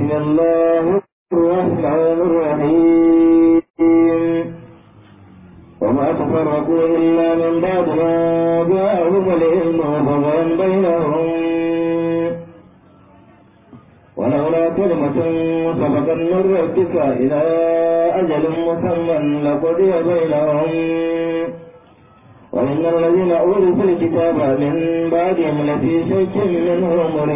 بسم الله الرحمن الرحيم وما تفرقوا إلا من بعد ما جاءهم العلم بغيا بينهم ولولا كلمة سبقت من ربك إلى أجل مسمى لقضي بينهم وإن الذين أورثوا الكتاب من بعدهم لفي شك منه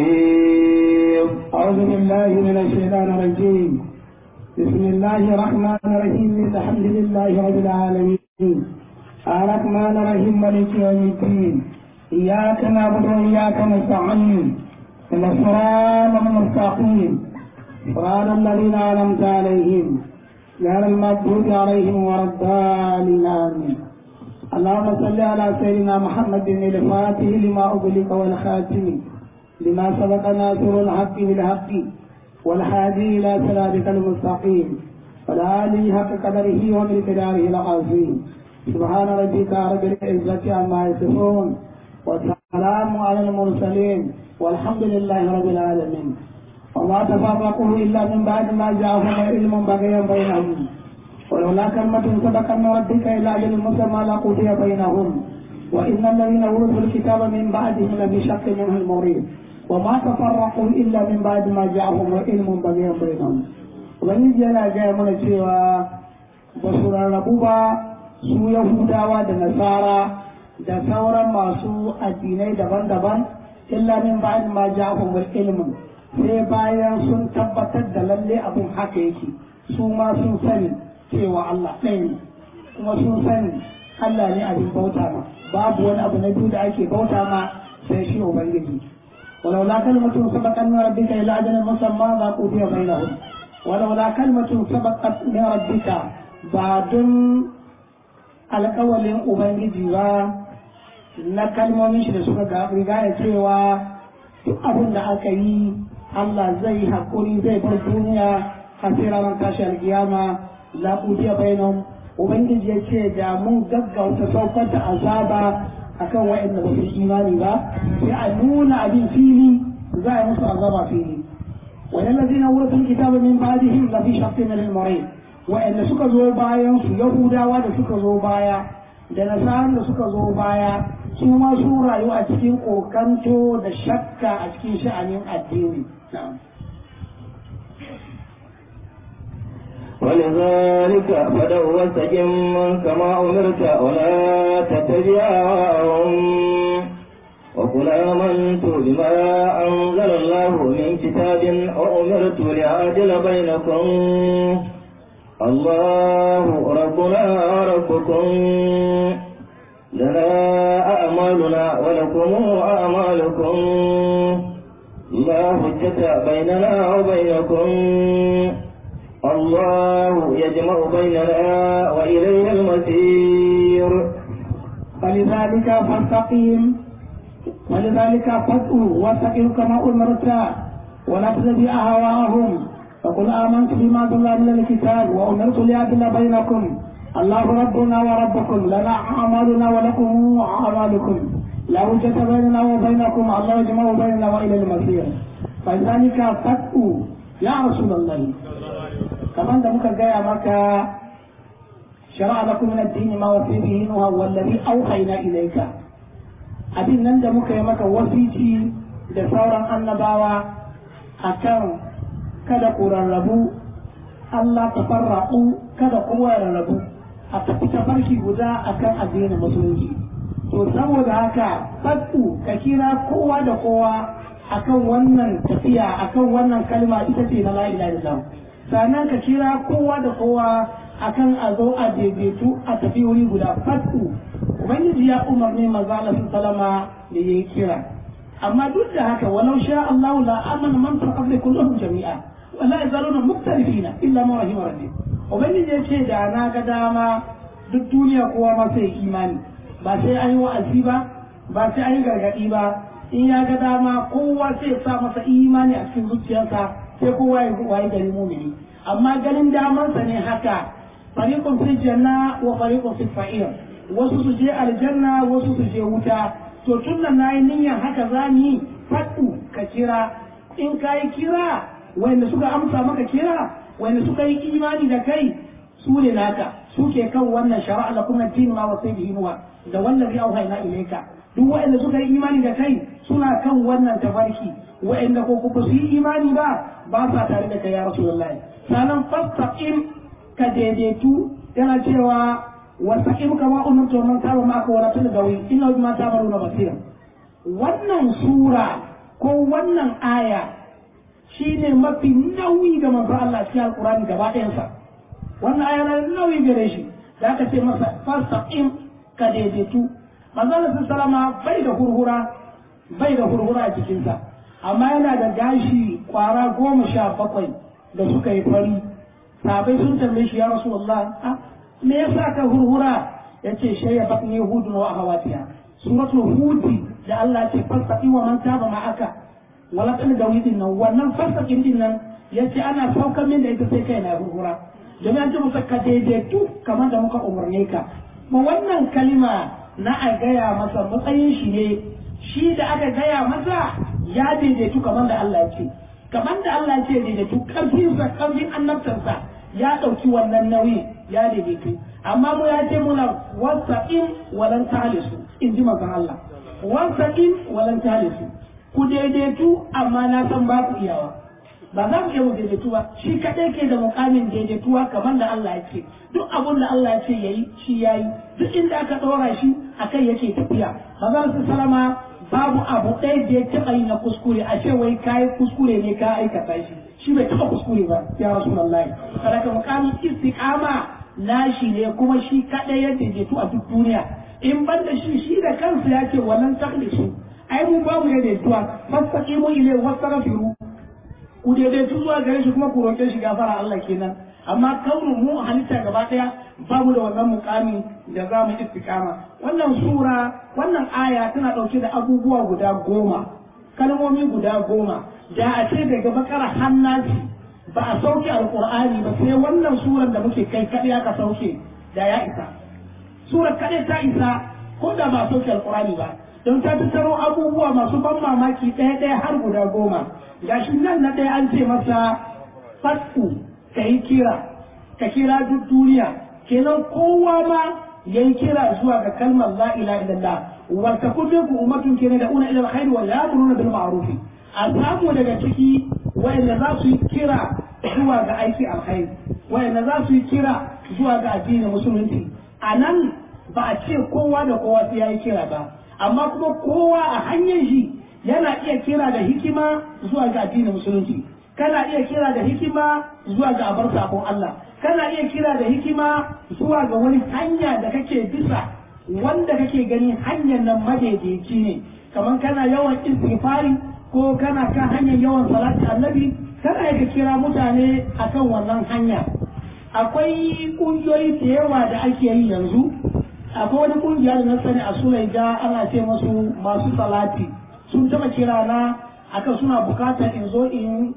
مريب أعوذ بالله من الشيطان الرجيم بسم الله الرحمن الرحيم الحمد لله رب العالمين الرحمن الرحيم مالك يوم الدين إياك نعبد وإياك نستعين إن الصراط المستقيم صراط الذين أنعمت عليهم غير المغضوب عليهم ولا الضالين آمين اللهم صل على سيدنا محمد الفاتح لما أغلق والخاتم لما سبق ناصر الحق بالحق والهادي إلى صراطك المستقيم والآله حق قدره ومقداره العظيم سبحان ربك رب العزة عما يصفون والسلام على المرسلين والحمد لله رب العالمين وما تفرقوا إلا من بعد ما جاءهم علم بغيا بينهم ولولا كلمة سبقت من ربك إلى أجل مسمى لقضي بينهم وإن الذين أورثوا الكتاب من بعدهم لفي شك منه المريب وما تفرقوا إلا من بعد ما جاءهم علم بغيا بينهم ubangiji yana gaya mana cewa ba su rarrabu ba su yahudawa da nasara da sauran masu addinai daban-daban illa min ba'd ma ja'ahum ilmun sai bayan sun tabbatar da lalle abun haka yake su ma sun sani cewa Allah ɗaya ne kuma sun sani Allah ne abin bauta ma babu wani abu na biyu da ake bauta ma sai shi ubangiji ولولا كلمة سبقت من ربك إلى أجل مسمى لقضي بينهم ولولا كلمة سبقت من ربك بعد alƙawalin Ubangiji ba na kalmomin shi da suka riga ya cewa duk abin da aka yi Allah zai haƙuri zai bar duniya har sai ranar tashi alƙiyama la qudiya bainahum Ubangiji ya ce da mun gaggauta saukar da azaba akan waɗanda ba su imani ba sai a nuna abin fili za a musu azaba fili wani lazina wurin kitaba min ba'dihim la fi shaqqin min al-marid wa'anda suka zo bayan su yahudawa da suka zo baya da nasaran da suka zo baya su ma su rayu a cikin kokanto da shakka a cikin sha'anin addini ولذلك فدع واستقم كما أمرت ولا تتبع أهواءهم وقل آمنت بما أنزل الله من كتاب وأمرت لأعدل بينكم الله ربنا وربكم لنا أعمالنا ولكم أعمالكم لا حجة بيننا وبينكم الله يجمع بيننا وإليه المسير فلذلك فاستقيم ولذلك فادعوا واستقم كما أمرت ولا تتبع أهواءهم فقل آمنت بما أنزل من الكتاب وأمرت لأدل بينكم الله ربنا وربكم لنا أعمالنا ولكم أعمالكم لا وجة بيننا وبينكم الله يجمع بيننا وإلى المصير فلذلك فاتقوا يا رسول الله كما أنت مكا مكة شرع لكم من الدين ما وفي به نوح والذي أوحينا إليك abin nan da muka yi maka wasici da sauran annabawa akan kada ku rarrabu Allah ta farra'u kada kowa ya rarrabu a tafi tafarki guda akan addinin musulunci to saboda haka fadu ka kira kowa da kowa akan wannan tafiya akan wannan kalma ita ce na la ilaha illallah sannan ka kira kowa da kowa akan a zo a daidaitu a tafi wuri guda fadu ubangiji ya umarni manzo Allah sallama da yayi kira amma duk da haka walau sha Allah la amana man fi qabli kullahum jami'a wala yazaluna muktalifina illa ma rahima rabbi ubangiji ya ce da na ga dama duk duniya kowa ma sai imani ba sai an yi wa'azi ba ba sai an yi gargadi ba in ya ga dama kowa sai sa masa imani a cikin zuciyarsa sai kowa ya wayi gari mumini amma ganin damansa ne haka fariqun fil janna wa fariqun fil fa'ir wasu su je aljanna wasu su je wuta to tun da nayi niyyar haka za ni faɗu ka kira in ka yi kira wanda suka amsa maka kira wanda suka yi imani da kai su ne naka suke kan wannan shara'a lakum ad-din ma wasai bihi nuwa da wallazi auhayna ilayka duk wanda suka yi imani da kai suna kan wannan tafarki wa'anda ko kuma su yi imani ba ba sa tare da kai ya rasulullahi sanan fastaqim ka daidaitu yana cewa wastaqim kama umirtu man taba ma'aka wala tulgawi inna bima ta'maluna basira wannan sura ko wannan aya shine mafi nauyi ga manzo Allah cikin alqur'ani gaba ɗayansa wannan aya na nauyi gare shi da aka ce masa fastaqim ka daidaitu manzo Allah sallama bai da hurhura bai da hurhura a cikinsa amma yana da gashi kwara goma sha bakwai da suka yi fari sabai sun tambaye shi ya rasulullah ah me yasa ka hurhura yace shayya bakni hudun wa ahawatiha suratul hudi da Allah ce fasaqi wa man taba ma'aka wala kan da widin nan wannan fasaqin din nan yace ana saukar min da ita sai kai na hurhura domin an ce musa ka daidaitu kamar da muka umarne ka ma wannan kalima na a gaya masa matsayin shi ne shi da aka gaya masa ya daidaitu kamar da Allah ya ce kamar da Allah ya ce daidaitu karfinsa karfin annabtarsa ya ɗauki wannan nauyi ya daidaitu amma mu ya ce muna wasa'in walan talisu in ji manzon Allah wasa'in walan talisu ku daidaitu amma na san ba ku iyawa ba za mu iya mu daidaitu ba shi kaɗai ke da mukamin daidaituwa kamar da Allah ya ce duk abun da Allah ya ce yayi shi yayi duk inda aka ɗora shi akai yake tafiya manzon su salama babu abu ɗaya da ya taɓa yi na kuskure a ce wai kayi kuskure ne ka aikata shi shi bai taɓa kuskure ba ya rasulullahi sadaka mukamin istiqama nashi ne kuma shi kaɗai ya daidaitu a duk duniya in ban da shi shi da kansa ya ce wannan taklisu ai mu babu ya daidaituwa fastaqimu ilayhi wastaghfiru ku daidaitu zuwa gare shi kuma ku roƙe shi gafara Allah kenan amma kaunin mu halitta gaba ɗaya babu da wannan mukami da za mu istiqama wannan sura wannan aya tana ɗauke da abubuwa guda goma kalmomi guda goma da a ce daga bakara hannasi ba a sauke alqur'ani ba sai wannan surar da muke kai kaɗai aka sauke da ya isa surar kaɗai ta isa ko da ba a sauke alqur'ani ba don ta tattaro abubuwa masu ban mamaki ɗaya ɗaya har guda goma gashi nan na ɗaya an ce masa fatku ka yi kira ka kira duk duniya kenan kowa ma ya yi kira zuwa ga kalmar la ilaha illallah wa takun ku ummatun kenan da una ila alkhairi wa ya'muruna bil ma'ruf a samu daga ciki wa'anda za su yi kira zuwa ga aiki alkhairi wa'anda za su yi kira zuwa ga addinin musulunci a nan ba a ce kowa da kowa sai ya yi kira ba amma kuma kowa a hanyar shi yana iya kira da hikima zuwa ga addinin musulunci kana iya kira da hikima zuwa ga abar sakon Allah kana iya kira da hikima zuwa ga wani hanya da kake bisa wanda kake gani hanyar nan madaidaici ne kamar kana yawan istighfari ko kana kan hanyar yawan salati annabi kana iya kira mutane akan wannan hanya akwai kungiyoyi da yawa da ake yi yanzu akwai wani kungiya da na sani a sulaija ana ce masu masu salati sun taba kira na akan suna bukatar in zo in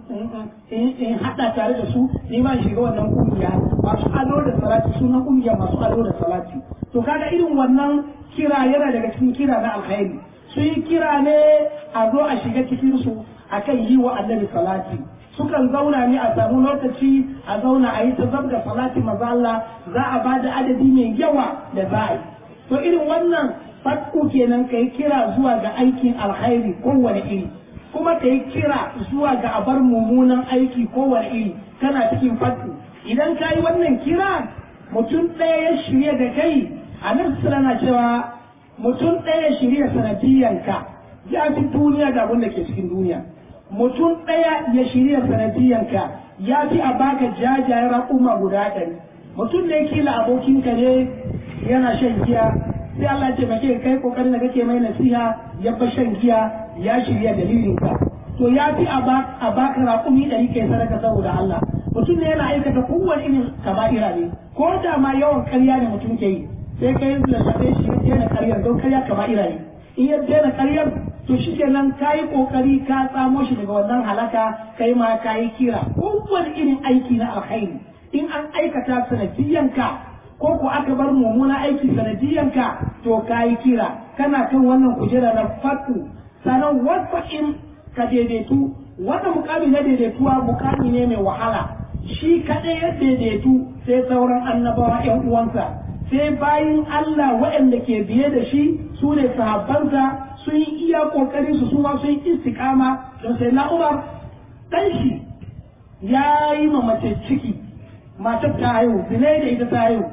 in hada tare da su ni ma shiga wannan kungiya masu ado da salati sunan kungiya masu ado da salati to kaga irin wannan kira yana daga cikin kira na alkhairi su yi kira ne a zo a shiga cikin su akan yi wa annabi salati sukan zauna ne a samu lokaci a zauna a yi ta zabga salati maza Allah za a ba da adadi mai yawa da za a yi to irin wannan fatku kenan ka yi kira zuwa ga aikin alkhairi kowane iri kuma ka yi kira zuwa ga abar mummunan aiki kowane iri kana cikin fatku idan ka yi wannan kira mutum ɗaya ya shirya da kai a nan na cewa mutum ɗaya ya shirya sanadiyyanka ya fi duniya da abin da ke cikin duniya mutum ɗaya ya shirya sanadiyyanka ya fi a baka jajayen raƙuma guda ɗari mutum da ya kila abokinka ne yana shan giya sai Allah ya taimake kai kokarin da kake mai nasiha ya fa shan giya ya shirya dalilin ka to ya fi a baka raƙumi ɗari kai sadaka saboda Allah mutum ne yana aikata kowane irin kaba'ira ne ko da ma yawan ƙarya ne mutum ke yi sai kai lallaɓe shi ya daina ƙaryar don ƙarya kaba'ira ne in ya daina ƙaryar to shi kenan ka yi ƙoƙari ka tsamo shi daga wannan halaka kai ma ka yi kira kowane irin aiki na alkhairi in an aikata sanadiyyanka ko ko aka bar mummuna aiki sanadiyyanka to ka yi kira kana kan wannan kujera na fatu sanan wasa'in ka daidaitu wannan mukami na daidaituwa mukami ne mai wahala shi kaɗai ya daidaitu sai sauran annabawa ‘yan uwansa sai bayin Allah waɗanda ke biye da shi su ne sahabbansa sun yi iya ƙoƙarin su suma sun yi istiƙama don sai na Umar ɗan shi ya yi ma mace ciki matar ta haihu zinai da ita ta haihu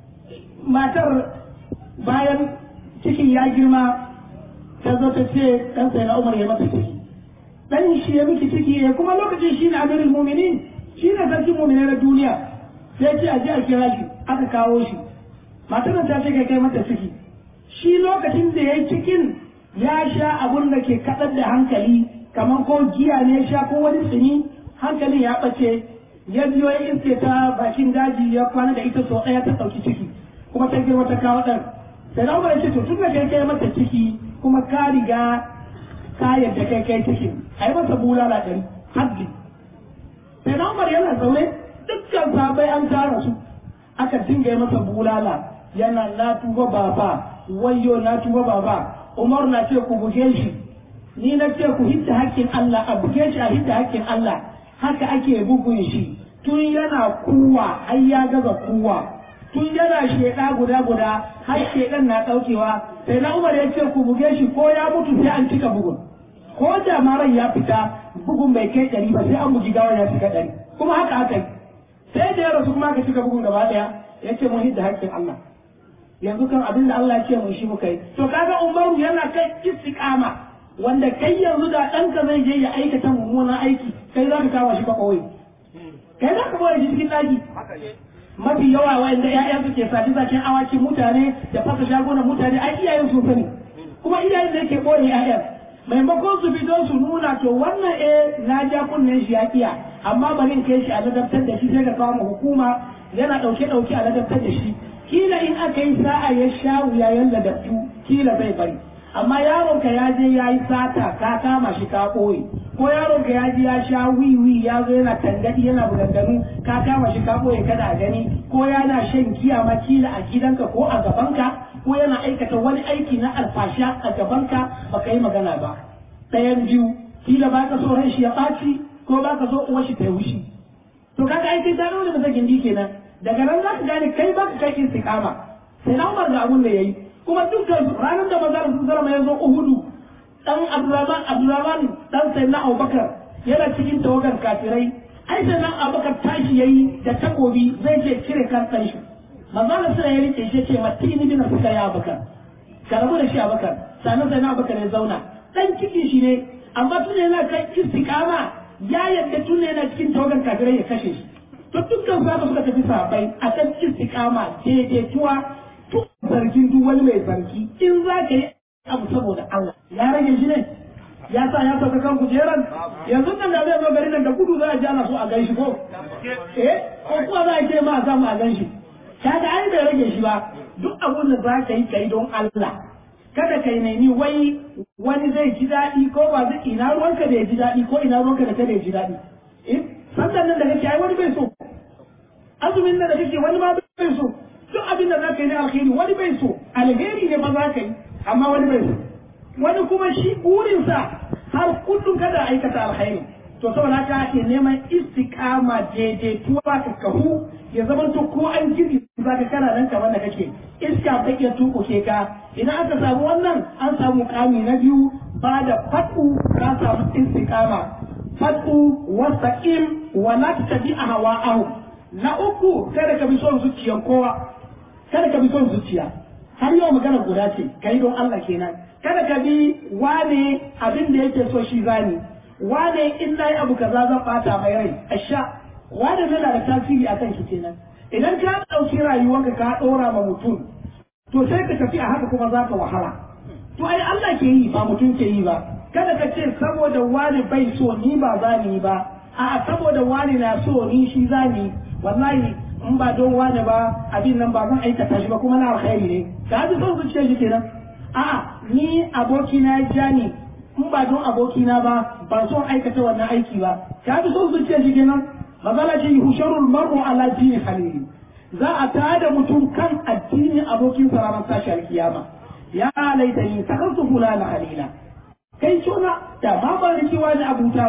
matar bayan cikin ya girma ta zo ta ce ɗan sai na Umar ya mata ciki dan shi ya miki ciki ya kuma lokacin shi ne amirul muminin shi ne sarkin muminai na duniya sai ce a je a kira shi aka kawo shi matar ta ce kai kai mata ciki shi lokacin da ya yi cikin ya sha abun da ke kaɗar da hankali kamar ko giya ne ya sha ko wani tsini hankalin ya ɓace ya biyo ya iske ta bakin daji ya kwana da ita sau ɗaya ta ɗauki ciki kuma ta girma ta kawo ɗan sai na umar ya ce to tun da kai kai mata ciki kuma ka riga ka yadda kai kai cikin a yi masa bulala ɗari haddi sai na umar yana zaune dukkan sabai an tara su aka dinga yi masa bulala yana na tuba baba wayyo na tuba baba umar na ce ku buge shi ni na ce ku hidda hakkin Allah a buge shi a hidda hakkin Allah haka ake bugun shi tun yana kuwa har ya gaza kuwa tun yana sheda guda guda har shedan na daukewa sai na umar ya ce ku buge shi ko ya mutu sai an cika bugun ko da maran ya fita bugun bai kai ɗari ba sai an bugi gawa ya cika ɗari kuma haka aka yi sai da ya rasu kuma aka cika bugun gaba ɗaya ya ce mun hidda haƙƙin Allah yanzu kan abin da Allah ya ce mun shi muka yi to kaga Umaru yana kai istiqama wanda kai yanzu da ɗanka zai je ya aikata mummunan aiki kai za ka kawo shi ka kawai kai za ka bawa shi cikin ɗaki mafi yawa wanda ƴaƴan su ke sati sakin awakin mutane da fasa shagunan mutane ai iyayen su sani kuma iyayen da yake ɓoye ƴaƴan maimakon su fito su nuna to wannan eh na ja kunnen shi ya kiya amma bari in kai shi a ladabtar da shi sai ka kawo hukuma yana ɗauke ɗauke a ladabtar da shi kila in aka yi sa'a ya sha wuya ya ladabtu kila zai bari amma yaron ka ya je ya yi sata ka kama shi ka ɓoye ko yaron ka ya je ya sha wiwi ya zo yana tangadi yana buganganu ka kama shi ka ɓoye kada a gani ko yana shan giya ma kila a gidanka ko a gabanka ko yana aikata wani aiki na alfasha a gabanka baka yi magana ba ɗayan biyu kila ba ka so ran shi ya ɓaci ko ba ka so uwar shi ta yi wushi to kaga ai kai ta nuna masa gindi kenan daga nan za ka gane kai ba ka kai istiqama sai na umar ga abun da yayi kuma dukkan ranar da maza sun zama ya zo uhudu dan abdurrahman abdurrahman dan sai na abubakar yana cikin tawagar kafirai ai sai nan abubakar tashi yayi da takobi zai je cire kan ɗan shi manzo Allah sai ya rike shi ce matini bin suka ya abubakar ka rabu da shi abubakar sannan sai na abubakar ya zauna dan ciki shi ne amma tun yana kan istiqama ya yadda tun yana cikin tawagar kafirai ya kashe shi to dukkan sahaba suka tafi sahabbai akan istiqama daidaituwa to zargin duk wani mai zargi in za ka yi abu saboda Allah ya rage shi ne ya sa ya sauka kan kujeran yanzu nan da zai zo garin nan da gudu za a ji ana so a gan shi ko eh ko kuma za a ce ma a samu a gan shi kaga ai bai rage shi ba duk abun da za ka yi kai don Allah kada kai nemi wai wani zai ji daɗi ko ba zai ina ruwanka da ya ji daɗi ko ina ruwanka da kada ya ji daɗi eh sannan nan da kake ai wani bai so azumin nan da kake wani ma bai so duk abin da za ka yi na alheri wani bai so alheri ne ba za ka yi amma wani bai so wani kuma shi burinsa har kullum kada aikata alheri to saboda haka ake neman istiqama daidaituwa ka kahu ya zama to ko an gidi za ka kana nan kamar da kake iska ta iya tukuke ka idan aka samu wannan an samu kami na biyu ba da fatu ka samu istiqama fatu wasaqim wa la tabi ahwa'ahu na uku kada ka bi son zuciyar kowa kada ka bi son zuciya har yau magana guda ce kai don Allah kenan kada ka bi wane abin da yake so shi zani wane in nayi abu kaza zan bata mai rai asha wane ne da tasiri akan ki kenan idan ka dauki rayuwarka ka dora ma mutum to sai ka tafi a haka kuma zaka wahala to ai Allah ke yi ba mutum ke yi ba kada ka ce saboda wane bai so ni ba zani ba a'a saboda wane na so ni shi zani wallahi in ba don wane ba abin nan ba zan aikata shi ba kuma na alkhairi ne ka ji son zuciya shi kenan a'a ni abokina ya ja ni in ba don abokina ba ban son aikata wannan aiki ba ka ji son zuciya shi kenan mazala ce husharul mar'u ala dini halili za a tada mutum kan addinin abokin sa ranar tashi alkiyama ya laita ni takantu fulana halila kai cona da ma ban rikewa ni abuta ba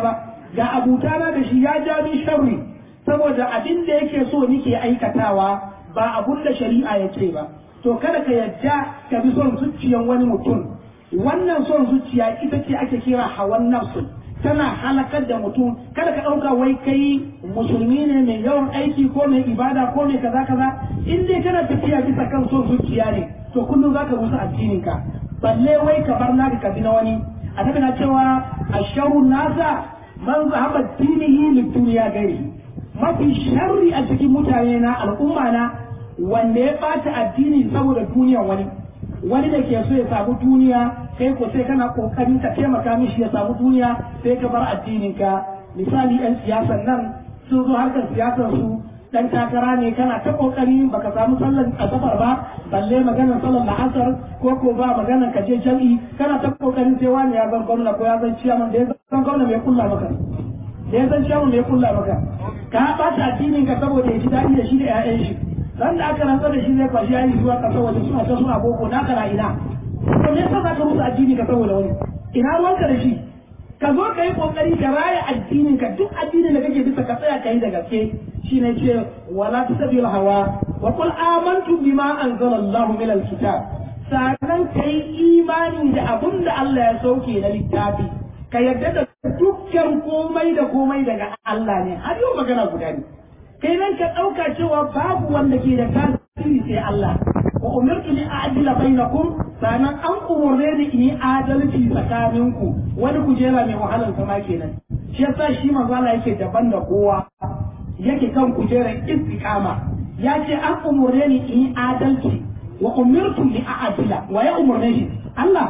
ga abutana da shi ya ja min sharri saboda abin da yake so nike aikatawa ba abun da shari'a ya ce ba to kada ka yadda ka bi son zuciyan wani mutum wannan son zuciya ita ce ake kira hawan nafsu tana halakar da mutum kada ka ɗauka wai kai musulmi ne mai yawan aiki ko mai ibada ko mai kaza kaza in dai kana tafiya bisa kan son zuciya ne to kullum zaka rusa addinin ka balle wai ka bar naka ka bi na wani annabi na cewa asharu nasa man zahaba dinihi lid dunya gairi mafi sharri a cikin mutane na al'umma na wanda ya bata addini saboda duniyan wani wani da ke so ya samu duniya kai ko sai kana kokarin ka taimaka mishi ya samu duniya sai ka bar addinin ka misali yan siyasan nan sun zo harkar siyasar su dan takara ne kana ta kokari baka samu sallar asabar ba balle maganar sallar la'asar ko ko ba maganar ka je jam'i kana ta kokarin sai wani ya zan gwamna ko ya zan ciyaman da ya zan gwamna mai kulla maka da ya zan ciyaman mai kulla maka ka bata addinin ka saboda ya ji daɗi da shi da 'ya'yan shi ran da aka rantsar da shi zai kwashi yayi zuwa kasar waje suna ta suna boko na kana ina to me yasa za ka rusa addini ka saboda wani ina ruwanka da shi ka zo ka yi kokari ka raya addinin ka duk addinin da kake bisa ka tsaya ka yi da gaske shine ce wala tasabil hawa wa qul amantu bima anzala Allah min alkitab sannan ka yi imani da abun da Allah ya sauke na littafi ka yarda da dukkan komai da komai daga Allah ne har yau magana guda ne kai nan ka ɗauka cewa babu wanda ke da tasiri sai Allah wa umirtu li a'dila bainakum sanan an umurne ni in yi adalci tsakaninku wani kujera mai wahalar sama kenan shi yasa shi manzo Allah yake daban da kowa yake kan kujerar istiqama ya ce an umurne ni in yi adalci wa umirtu li a'dila wa ya umurne shi Allah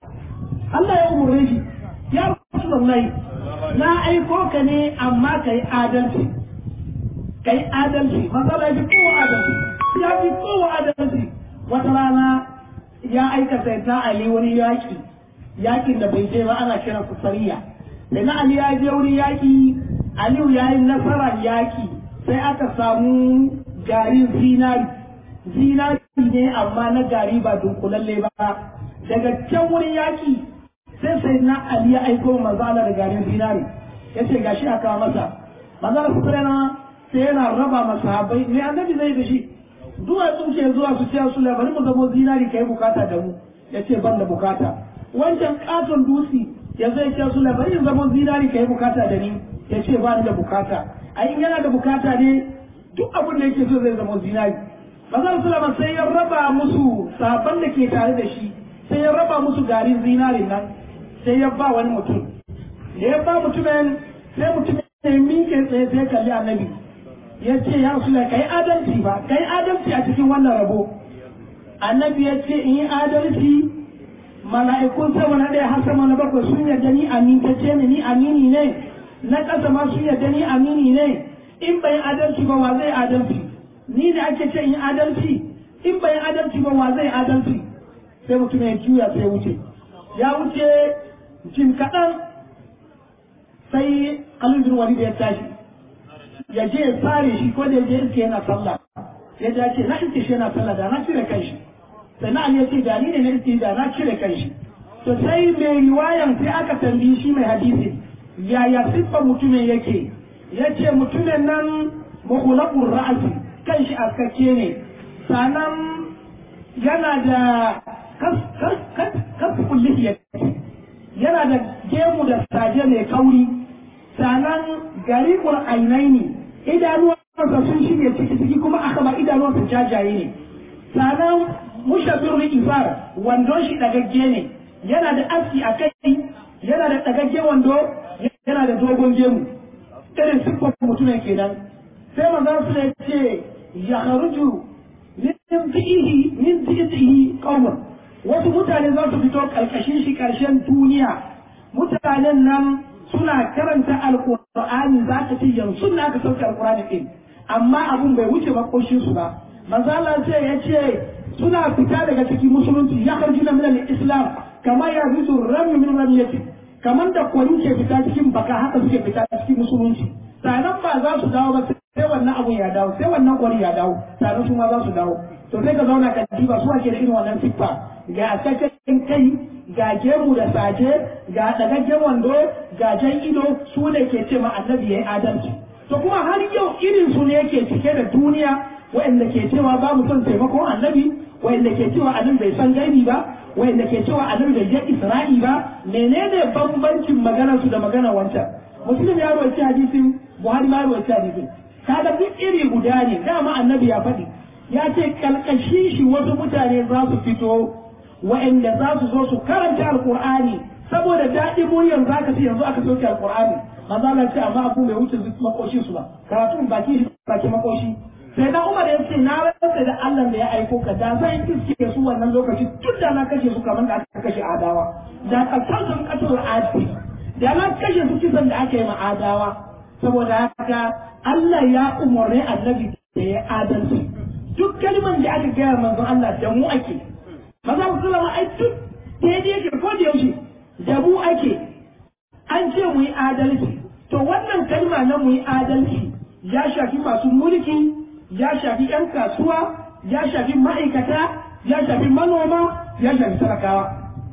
Allah ya umurne shi ya Rasulullahi na aiko ka ne amma kai adalci kai adalci matsala ya fi kowa adalci ya fi kowa adalci wata rana ya aikata na Ali wani yaƙi yaƙin da bai je ba ana kiran su sariya da na Ali ya je wani yaƙi Aliyu ya yi nasarar yaƙi sai aka samu garin zinari zinari ne amma na gari ba dunkulalle ba daga can wurin yaƙi sai sai na Ali ya aiko manzala da garin zinari ya ce gashi aka masa manzala su sai yana raba masahabai me annabi zai da shi duwatsu ke zuwa su ce su bari mu zamo zinari kai bukata da mu ya ce ban da bukata wancan katon dutse ya zai ce su bari in zamo zinari kai bukata da ni ya ce ba ni da bukata ai in yana da bukata ne duk abin da yake so zai zama zinari Mazal Sulaiman sai ya raba musu sahabban da ke tare da shi sai ya raba musu garin zinarin nan sai ya ba wani mutum da ya ba mutumin sai mutumin ya miƙe tsaye sai kalli annabi ya ce ya rasu ka yi adalci ba ka yi adalci a cikin wannan rabo annabi ya ce in yi adalci mala'ikun sama na ɗaya har sama na bakwai sun yarda ni amintacce ne ni amini ne na ƙasa ma sun yarda ni amini ne in bai adalci ba wa zai adalci ni da ake ce in yi adalci in bai adalci ba wa zai adalci sai mutum ya juya sai wuce ya wuce jim kaɗan sai alibin wani da ya tashi ya je ya tsare shi ko da ya je iske yana sallah ya ja ce na iske shi yana sallah da na cire kai shi sai na ya ce da ni ne na iske da na cire kai shi to sai mai riwayan sai aka tambayi shi mai hadisi yaya siffar mutumin yake ya ce mutumin nan mahulakun ra'asi kan shi askakke ne sannan yana da kasfun lihiya yana da gemu da saje mai kauri sannan garibul ainai ne idanuwansa sun shige ciki ciki kuma aka ba idanuwansa jajaye ne sannan mushabir ifar wandon shi dagagge ne yana da aski a kai yana da dagagge wando yana da dogon gemu irin siffar mutumin kenan sai manzon su ya ce ya kharuju min fi'ihi min fi'ihi qawmun wasu mutane za su fito karkashin shi karshen duniya mutanen nan suna karanta alkur'ani za ka ce yanzu na aka sauke alkur'ani din amma abun bai wuce makoshin su ba manzala ce ya ce suna fita daga cikin musulunci ya karji na minal islam kamar ya fito rami min ramiyati kamar da kwari ke fita cikin baka haka suke fita cikin musulunci sanan ba za su dawo ba sai wannan abun ya dawo sai wannan kwari ya dawo sanan su ma za su dawo to sai ka zauna ka diba su ake da irin wannan siffa ga askakken kai ga gemu da saje ga ɗagaggen wando ga jan ido su ne ke ce ma annabi ya yi adalci to kuma har yau irin su ne ke cike da duniya waɗanda ke cewa ba mu son taimakon annabi waɗanda ke cewa annabi bai san gaibi ba waɗanda ke cewa annabi bai je isra'i ba menene bambancin maganar su da maganar wancan muslim ya rawaita hadisin buhari ma rawaita hadisin kaga duk iri guda ne dama annabi ya faɗi ya ce kalkashin shi wasu mutane za su fito wa'anda za su zo su karanta alkur'ani saboda daɗin muryar za ka ce yanzu aka soke alkur'ani maza Allah ce amma abu bai wuce makoshin su ba karatu baki shi baki makoshi sai da Umar ya ce na rantsa da Allah da ya aiko ka da zan iske su wannan lokaci tun da na kashe su kamar da aka kashe adawa da kasar sun kasar adi da na kashe su kisan da aka yi ma adawa saboda haka Allah ya umarni annabi da ya adalci duk kalman da aka gaya manzon Allah da mu ake maza mu sallama ai duk daidai yake ko da yaushe da mu ake an ce mu yi adalci to wannan kalma na mu yi adalci ya shafi masu mulki ya shafi yan kasuwa ya shafi ma'aikata ya shafi manoma ya shafi talakawa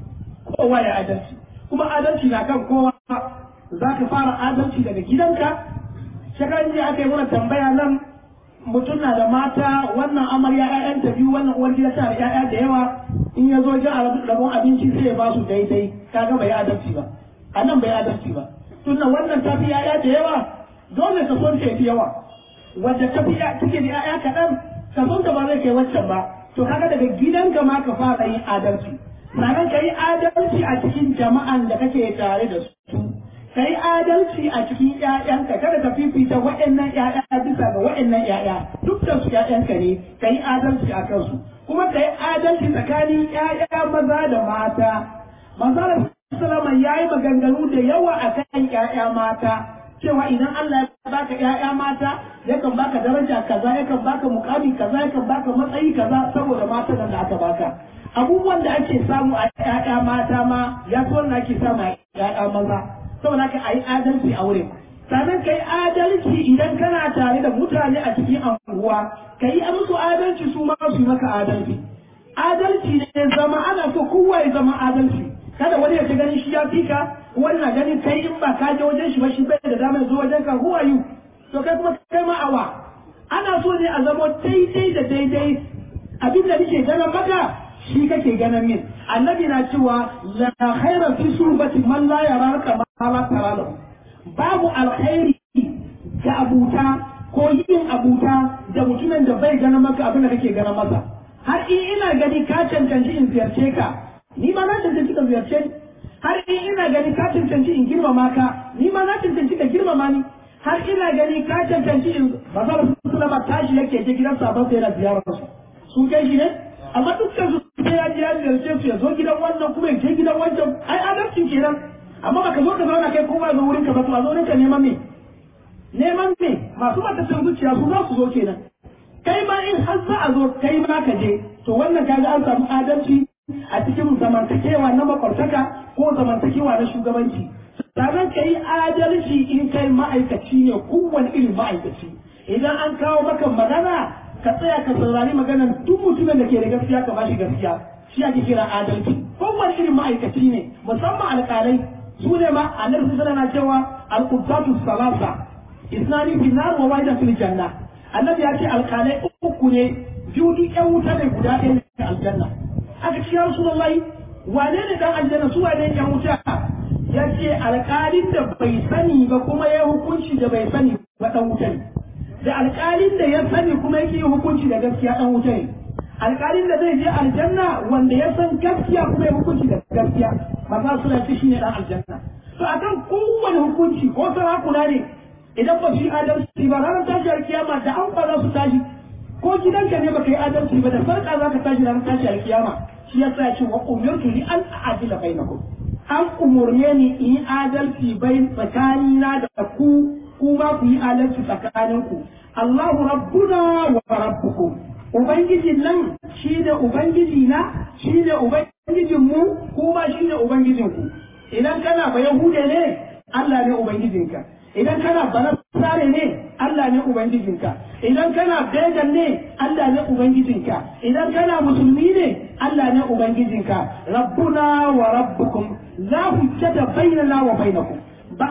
kowa ya adalci kuma adalci na kan kowa za ka fara adalci daga gidanka shekaran jiya aka yi mana tambaya nan mutum na da mata wannan amarya ƴaƴanta biyu wannan uwar gida tana da ƴaƴa da yawa in ya zo jin rabon abinci sai ya ba su daidai kaga bai adalci ba a nan bai adalci ba tunda wannan ta fi ƴaƴa da yawa dole ka son ta fi yawa wadda ta fi take da ƴaƴa kaɗan ka son ta ba zai kai waccan ba to kaga daga gidanka ma ka fara yin adalci sannan ka yi adalci a cikin jama'an da kake tare da su ka yi adalci a cikin ‘ya'yanka kada ka fifita waɗannan ‘ya'ya bisa ga waɗannan ‘ya'ya dukkan su ‘ya'yanka ne ka yi adalci a kansu kuma ka yi adalci tsakanin ‘ya'ya maza da mata manzara salama ya yi maganganu da yawa a kan ‘ya'ya mata cewa idan Allah ya baka ‘ya'ya mata yakan baka daraja kaza yakan baka mukami kaza yakan baka matsayi kaza saboda mata da aka baka abubuwan da ake samu a ‘ya'ya mata ma ya fi wannan ake samu a ‘ya'ya maza saboda ka a yi adalci a wurin sannan ka yi adalci idan kana tare da mutane a cikin anguwa ka yi musu adalci su ma su maka adalci adalci ne zama ana so kowa ya zama adalci kada wani ya ta ganin shi ya fika wani na ganin kai in ba ka je wajen shi ba shi bai da damar zuwa wajen ka who are you to kai kuma kai ma awa ana so ne a zama daidai da daidai abin da nake ganin maka shi kake ganin min annabi na cewa la khaira fi surbati man la yaraka ma la tara babu alkhairi ga abuta ko yin abuta da mutumin da bai ganin maka abin da kake ganin masa har in ina gani ka cancanci in ziyarce ka ni ma na cancanci ka ziyarce ni har in ina gani ka cancanci in girmama ka ni ma na cancanci ka girmama ni har ina gani ka cancanci in ba za su sulama tashi yake je gidan sabon sai yana ziyarar su sun kai shi ne amma dukkan su sai ya je ya ziyarce su ya zo gidan wannan kuma ya je gidan wancan ai adalcin kenan amma baka zo ka zauna kai kowa zo wurin ka ba to a zo wurin ka neman me neman me masu matasan zuciya su za su zo kenan kai ma in har za a zo kai ma ka je to wannan kaga an samu adalci a cikin zamantakewa na makwabtaka ko zamantakewa na shugabanci sannan ka yi adalci in kai ma'aikaci ne kowane irin ma'aikaci idan an kawo maka magana ka tsaya ka saurari maganar duk mutumin da ke da gaskiya ka bashi gaskiya shi ake kira adalci kowane irin ma'aikaci ne musamman alƙalai su ne ma annabi sallallahu alaihi cewa al-qubbatu salasa isnani fi nar wa wahida fil janna annabi ya ce alƙalai uku ne biyu duk ƴan wuta ne guda ɗaya ne aljanna aka ce ya rasulullahi wane ne dan aljanna su wane ƴan wuta ya ce alƙalin da bai sani ba kuma ya hukunci da bai sani ba dan wuta ne da alƙalin da ya sani kuma yake hukunci da gaskiya dan wuta ne alƙalin da zai je aljanna wanda ya san gaskiya kuma ya hukunci da gaskiya maza suna ce shine dan aljanna to akan kowane hukunci ko sarakuna ne idan ba su yi adalci ba ranar tashi alkiyama da an ba za su tashi ko gidanka ne baka yi adalci ba da farka za ka tashi ranar tashi alkiyama shi ya sa ce wa umirtu li an a'dila bainakum an umurne ni in yi adalci bai tsakanina da ku ku ba ku yi adalci tsakaninku Allahu rabbuna wa rabbukum Ubangijin nan shi ne Ubangiji na, shi ne Ubangijin mu, kuma shi ne Ubangijin ku. Idan kana ba Yahude ne, Allah ne Ubangijinka. Idan kana ba Nasare ne, Allah ne Ubangijinka. Idan kana Began ne, Allah ne Ubangijinka. Idan kana Musulmi ne, Allah ne ubangijinka rabbuna wa rabbukum la hujjata bainana wa bainakum ba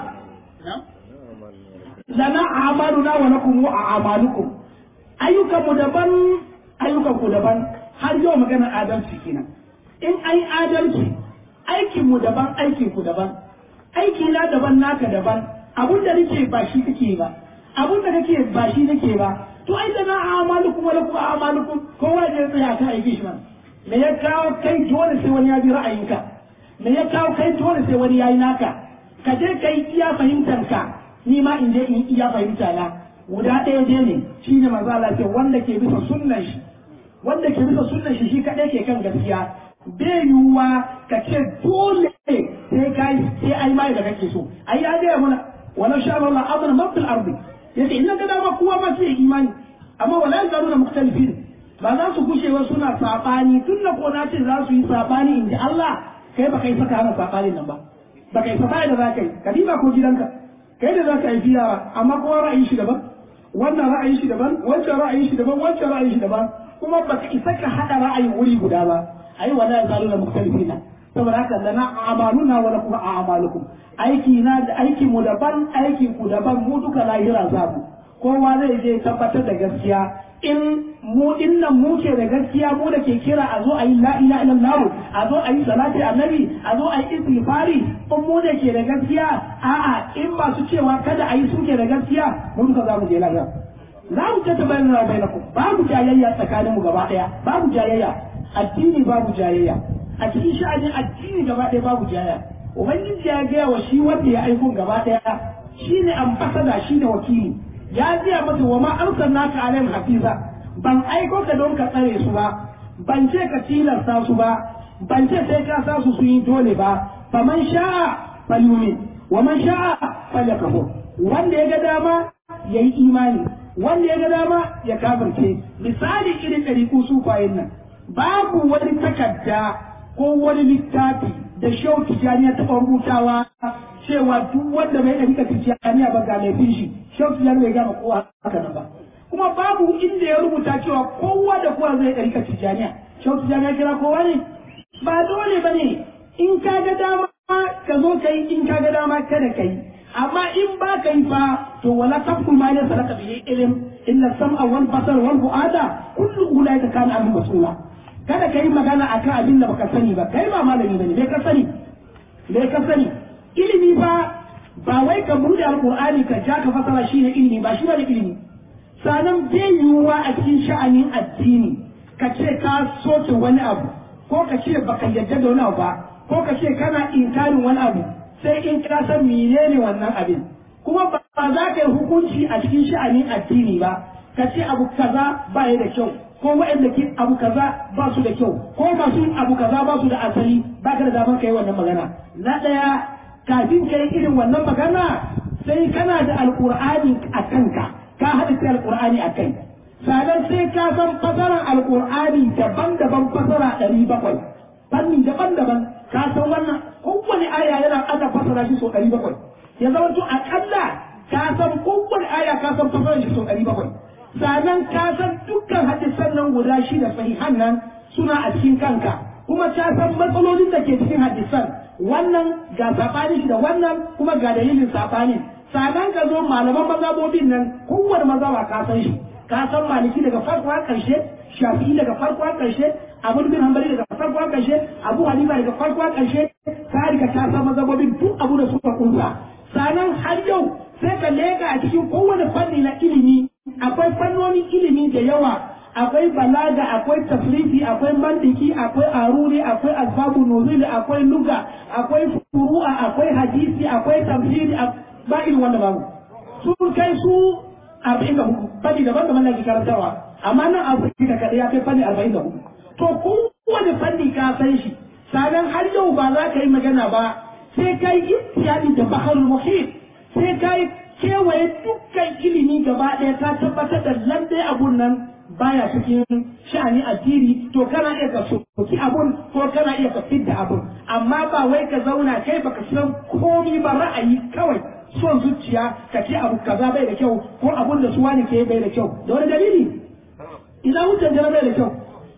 lana a'maluna wa lakum wa a'malukum ayyukan mu daban ayyukan ku daban har yau magana adalci kenan in ai adalci aikin mu daban aikin ku daban aiki na daban naka daban abun da nake ba shi kake ba abun da kake ba shi nake ba to ai da na a'malukum wa lakum a'malukum kowa ya tsaya kan aiki shi man me ya kawo kai dole sai wani ya bi ra'ayinka me ya kawo kai dole sai wani yayi naka ka je kai iya fahimtar ka ni ma in je in iya fahimta na guda ɗaya je ne shine manzo Allah ce wanda ke bisa sunnan shi wanda ke bisa sunnan shi shi kadai ke kan gaskiya bai yiwuwa ka ce dole sai kai sai ai mai da kake so ai ya ga mana wala sha Allah amana man fil ardi yace in ga dama kowa ma sai imani amma wala yazaluna mukhtalifin ba za su gushewa suna sabani tun da ko na ce za su yi sabani inda Allah kai ba kai saka hana sabanin nan ba ba kai sabani da za ka yi ka diba ko gidanka kai da za ka yi yara amma kowa ra'ayin shi daban wannan ra'ayin shi daban wancan ra'ayin shi daban wancan ra'ayin shi daban kuma ba ka isa ka haɗa ra'ayin wuri guda ba ai wala yazaluna mukhtalifina saboda haka lana amaluna wa lakum a'malukum aiki na da aiki mu daban aiki ku daban mu duka lahira za mu kowa zai je tabbatar da gaskiya in mu dinnan mu ke da gaskiya mu da ke kira a zo a yi la ilaha illallah a zo a yi salati annabi a zo a yi istighfari in mu da ke da gaskiya a'a in masu cewa kada a yi su ke da gaskiya mu duka za mu je lahira za mu ta bayyana bainakum babu jayayya tsakanin mu gaba daya babu jayayya addini babu jayayya a cikin sha'anin addini gaba daya babu jayayya ubangiji ya gaya wa shi wanda ya aiko gaba daya shine ambasada shine wakili ya gaya masa wa ma arsalnaka alaihim hafiza ban aiko ka don ka tsare su ba ban ce ka tilasta su ba ban ce sai ka sa su su yi dole ba faman sha'a falyumin wa man sha'a falyakfur wanda ya ga dama yayi imani wanda ya ga dama ya kafirce misali irin ɗariƙu sufayen nan babu wani takarda ko wani littafi da shau tijaniya taɓa rubutawa cewa duk wanda bai ɗarika tijaniya ba ga laifin shi shau tijaniya bai gama kowa haka nan ba kuma babu inda ya rubuta cewa kowa da kowa zai ɗarika tijaniya shau tijaniya kira kowa ne ba dole ba ne in ka ga dama ka zo ka yi in ka ga dama kada ka yi amma in ba ka yi fa to wala taqul ma laysa laka bihi ilm illa sam'a wal basar wal fu'ada kullu ulaika kana an mas'ula kada ka yi magana akan abin da baka sani ba kai ba malami bane me ka sani me ka sani ilimi fa ba wai ka bude alqur'ani ka ja ka fasara shi ne ilimi ba shi bane ilimi sanan bai yiwuwa a cikin sha'anin addini ka ce ka soke wani abu ko ka ce baka yadda da wani abu ba ko ka ce kana inkarin wani abu sai in ka san menene wannan abin kuma ba za ka yi hukunci a cikin sha'anin addini ba ka ce abu kaza ba ya da kyau ko waɗanda ke abu kaza ba su da kyau ko masu abu kaza ba su da asali ba ka da damar ka yi wannan magana na ɗaya kafin ka yi irin wannan magana sai kana da alƙur'ani a kanka ka haɗa sai alƙur'ani a kai sannan sai ka san fasarar alƙur'ani daban-daban fasara ɗari bakwai fanni daban-daban ka san wannan kowane aya yana ana fasara shi sau ɗari bakwai ya zama to aƙalla ka san kowane aya ka san fasara shi sau ɗari bakwai sannan ka san dukkan hadisan nan guda shida sahihan nan suna a cikin kanka kuma ka san matsalolin da ke cikin hadisan wannan ga saɓani shi da wannan kuma ga dalilin saɓanin sannan ka zo malaman mazhabobin nan kowane mazhaba ka san shi ka san maliki daga farko har ƙarshe shafi'i daga farko har ƙarshe abu bin hanbali daga farko har ƙarshe abu hanifa daga farko har ƙarshe ka riga ka san mazhabobin duk abu da suka kunsa sannan har yau sai ka leka a cikin kowane fanni na ilimi akwai fannonin ilimi da yawa akwai balaga akwai tafrifi akwai mandiki akwai aruri akwai alfabu nuzuli akwai luga akwai furu'a akwai hadisi akwai tafsiri ba irin wanda babu sun kai su arba'in da hudu fanni daban daban da ke karantarwa amma nan afirka kaɗai ya kai fanni arba'in da hudu to kowane fanni ka san shi sanan har yau ba za ka yi magana ba sai ka yi ittiyadi da baharul muhit sai ka yi kewaye dukkan ilimi gaba ɗaya ta tabbatar da lallai abun nan baya cikin sha'ani addini to kana iya ka soki abun ko kana iya ka fidda abun amma ba wai ka zauna kai baka san komi ba ra'ayi kawai son zuciya ka ce abu kaza bai da kyau ko abun da su wani ke bai da kyau da wani dalili idan hujjan jana bai da kyau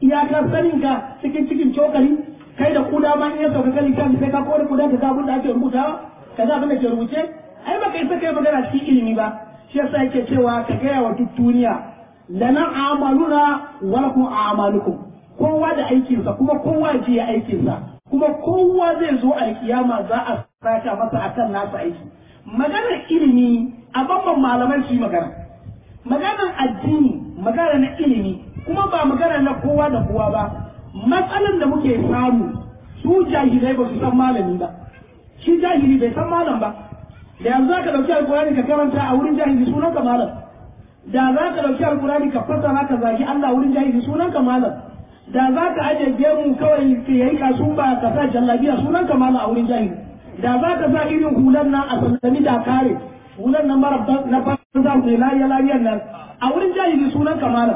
iyakar sanin ka cikin cikin cokali kai da kuda ma in ya sauka kan littafi sai ka kore kuda ka ga abin da ake rubutawa ka ga abin da ke rubuce ai baka isa kai magana cikin ilimi ba shi yasa yake cewa ka gaya wa duk duniya lana amaluna wa lakum a'malukum kowa da aikinsa kuma kowa je ya aikinsa kuma kowa zai zo alkiyama za a saka masa akan nasa aiki maganar ilimi a babban malaman su yi magana maganar addini magana na ilimi kuma ba magana na kowa da kowa ba matsalan da muke samu su jahilai ba su san malami ba shi jahili bai san malam ba da yanzu za ka ɗauki alkurani ka karanta a wurin jahili sunan ka malam da za ka ɗauki alkurani ka fassara ka zagi Allah wurin jahili sunan ka malam da za ka aje gemu kawai ka yayi kasu ba ka sa jallabiya sunan ka malam a wurin jahili da za ka sa irin hulan nan a sallami da kare hulan nan mara na banza mai lafiya lafiyan nan a wurin jahili sunan ka malam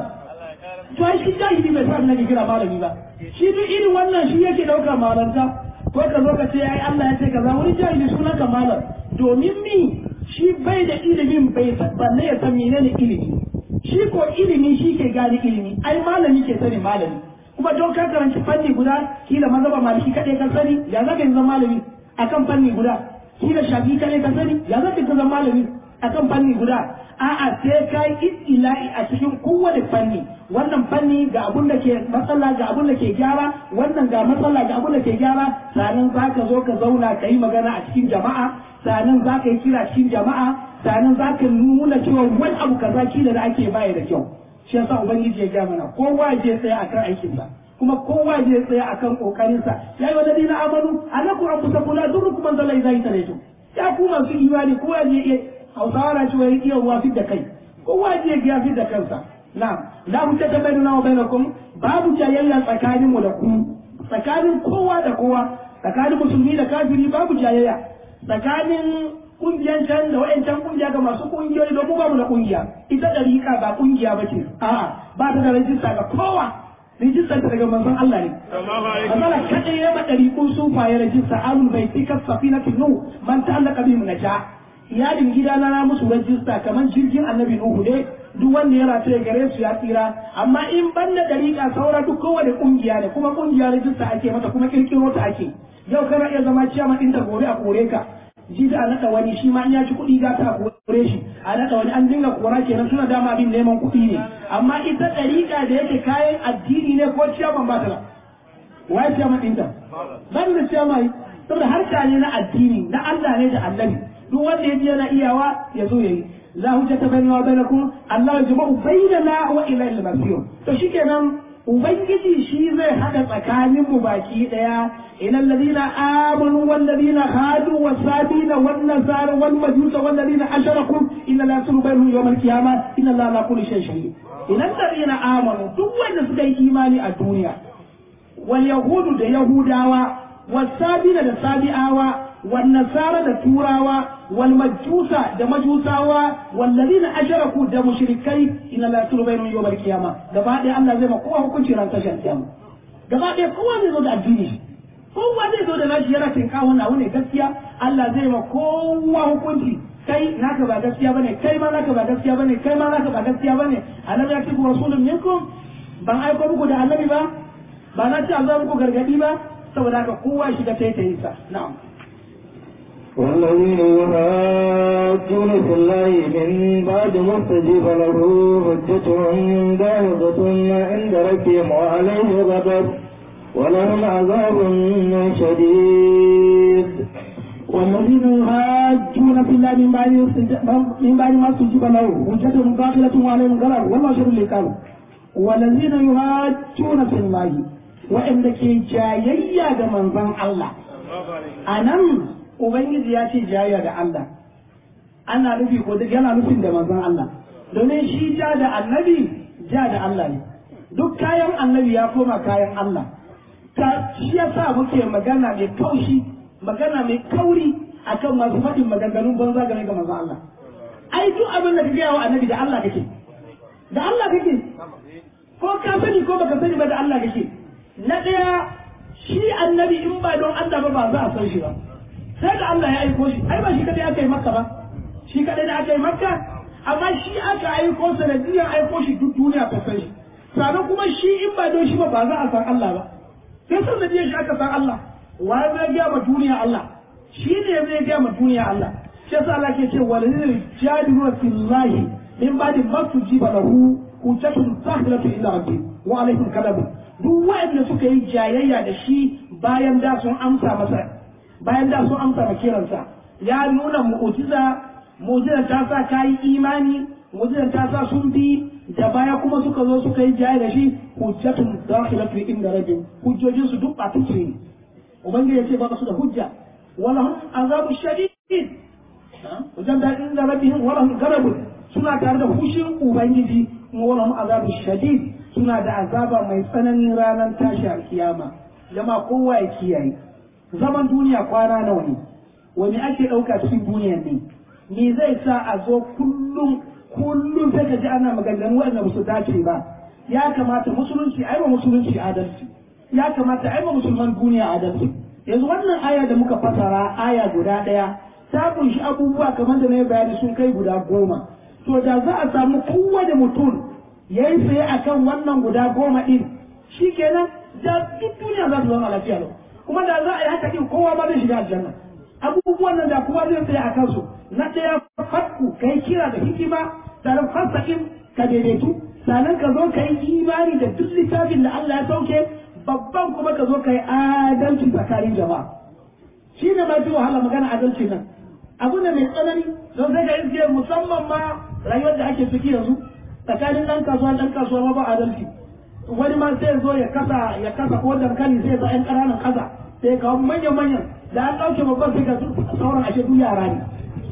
to ai shi jahili bai sa nake kira malami ba shi duk irin wannan shi yake ɗaukar malanta ko ka zo ka ce ai Allah ya ce kaza wurin jahili sunan ka malam domin mi shi bai da ilimin bai balle ya san menene ilimi shi ko ilimi shi ke gane ilimi ai malami ke sani malami kuma don ka karanci fanni guda kila mazhaba maliki kadai ka sani ya zaka yi zama malami akan fanni guda kila shafi kadai ka sani ya zaka yi zama malami akan fanni guda a'a sai ka yi ila'i a cikin kowane fanni wannan fanni ga abun da ke matsala ga abun da ke gyara wannan ga matsala ga abun da ke gyara sanan za ka zo ka zauna ka yi magana a cikin jama'a sanan za ka yi kira cikin jama'a sanan za ka nuna cewa wani abu kaza kila da ake baya da kyau shi yasa ubangiji ya gaya mana kowa je tsaya akan aikinsa kuma kowa je tsaya akan kokarinsa ya yi wa ladina amanu anaku anfusakum la durrukum man dalla idza ilaytum ya ku masu imani kowa je iya hausawa na cewa ya iya ruwa da kai kowa je ya fi da kansa na la hujja ta bainana wa bainakum babu jayayya tsakanin mu da ku tsakanin kowa da kowa tsakanin musulmi da kafiri babu jayayya tsakanin kungiyan can da wa'ancan kungiya ga masu kungiyoyi don mu ba mu da kungiya ita dariƙa ba kungiya ba ce a'a ba ta da rajista ga kowa rijistar ta daga manzon Allah ne Allah kadai ya ba dariƙun sufaye rajista alul bai tika safinatu nu man ta'allaka bi naja iyalin gida na na musu rajista kamar jirgin annabi nuhu ne duk wanda ya rataye gare su ya tsira amma in ban da dariƙa saura duk kowane kungiya ne kuma kungiya rajista ake mata kuma kirkiro ta ake yau kana iya zama ciyaman ɗinta gobe a kore ka ji da a naɗa wani shi ma in ya ci kuɗi za ta kore shi a naɗa wani an dinga kora kenan suna dama bin neman kuɗi ne amma ita ɗariƙa da yake kayan addini ne ko ciyaman ba ta ba waye ciyaman ɗinta ban da ciyaman saboda harka ne na addini na Allah ne da annabi duk wanda ya ji yana iyawa ya zo ya yi la hujjata bainana wa bainakum Allah yajma'u bainana wa ila al-masir to shikenan ubangiji shi zai hada tsakanin mu baki daya ila alladhina amanu wal ladina hadu was sabina wan nasara wal majusa wal ladina ashraku inna la yasru bainahum yawm al qiyamah inna la ala kulli shay'in shahid ila alladhina amanu duk wanda suka yi imani a duniya wal yahudu da yahudawa was sabina da sabi'awa wan nasara da turawa wal majusa da majusawa wal ladina ashraku da mushrikai inna la yasru bainahum yawm al qiyamah gaba ɗaya Allah zai ma kowa hukunci ran tashin kiyama gaba ɗaya kowa zai zo da addini kowa zai zo da nashi yana tinka wannan abu ne gaskiya Allah zai ma kowa hukunci kai naka ba gaskiya bane kai ma naka ba gaskiya bane kai ma naka ba gaskiya bane annabi ya ce ku rasulun minkum ban aiko muku da annabi ba ba na ce Allah muku gargadi ba saboda haka kowa shiga taitayin sa na'am والذين يهاجون في الله من بعد ما استجيب له حجتهم داهضة عند ربهم وعليه غضب ولهم عذاب شديد والذين يهاجون في الله من بعد من بعد ما استجيب له حجتهم باطلة وعليهم غضب والله شر العقاب والذين يهاجون في الله وإن كي جايا من ظن الله أنم Ubangiji ya ce jayya da Allah, ana nufi ko yana nufin da manzon Allah, domin shi ja da annabi ja da Allah ne, duk kayan annabi ya koma kayan Allah, ta shi ya sa muke magana mai kaushi, magana mai kauri akan masu faɗin maganganun banza game ga manzon Allah. Ai duk abin da ka gaya wa annabi da Allah kake, da Allah kake, ko ka sani ko baka sani ba da Allah kake. Na ɗaya shi annabi in ba don Allah ba ba za a san shi ba. sai da Allah ya aiko shi ai ba shi kadai aka yi makka ba shi kadai da aka yi makka amma shi aka aiko sanadiyar aiko shi duk duniya ta san shi sannan kuma shi in ba don shi ba ba za a san Allah ba sai san da shi aka san Allah wa zai ga ma duniya Allah shi ne zai ga ma duniya Allah shi yasa Allah ke ce walil jadilu fillahi min ba'di ma tujiba lahu hujjatun sahilatu illa rabbi wa alaihim kalabu duk wa'anda suka yi jayayya da shi bayan da sun amsa masa bayan da sun amsa kiransa ya nuna mu'jiza mu'jiza ta sa kai imani mu'jiza ta sa sun bi da baya kuma suka zo suka yi jayayya da shi hujjatun dakhilatu inda rabbi hujjojin su duk ba ta ce ubangiji ya ce ba su da hujja wala hum azabu shadid wajen da inda rabbihim wala hum garabun suna tare da hushin ubangiji wala hum azabu shadid suna da azaba mai tsananin ranar tashi alkiyama jama kowa ya kiyaye zaman duniya kwana nawa ne wani ake ɗauka cikin duniyan ne me zai sa a zo kullum kullum sai ka ji ana maganganu waɗanda ba su dace ba ya kamata musulunci ai ba musulunci adalci ya kamata ai ba musulman duniya adalci yanzu wannan aya da muka fasara aya guda ɗaya ta kunshi abubuwa kamar da na yi bayani sun kai guda goma to da za a samu kowane mutum ya yi tsaye a kan wannan guda goma ɗin shi kenan da duk duniya za su zama lafiya lau kuma da za a yi haka ɗin kowa ma zai shiga aljanna abubuwan nan da kowa zai tsaye a kansu na ɗaya fatku ka yi kira da hikima sannan fasa'in ka daidaitu sannan ka zo ka yi imani da duk littafin da Allah ya sauke babban kuma ka zo ka yi adalci tsakanin jama'a shi ne ma fi wahala magana adalci nan abu ne mai tsanani don sai ka iske musamman ma rayuwar da ake ciki yanzu tsakanin ɗan kasuwa ɗan kasuwa ma ba adalci wani ma sai zo ya kasa ya kasa ko dankali sai za ƴan ƙananan kasa sai ya kawo manyan manyan da an ɗauke babban sai ka sauran ashe duk yara ne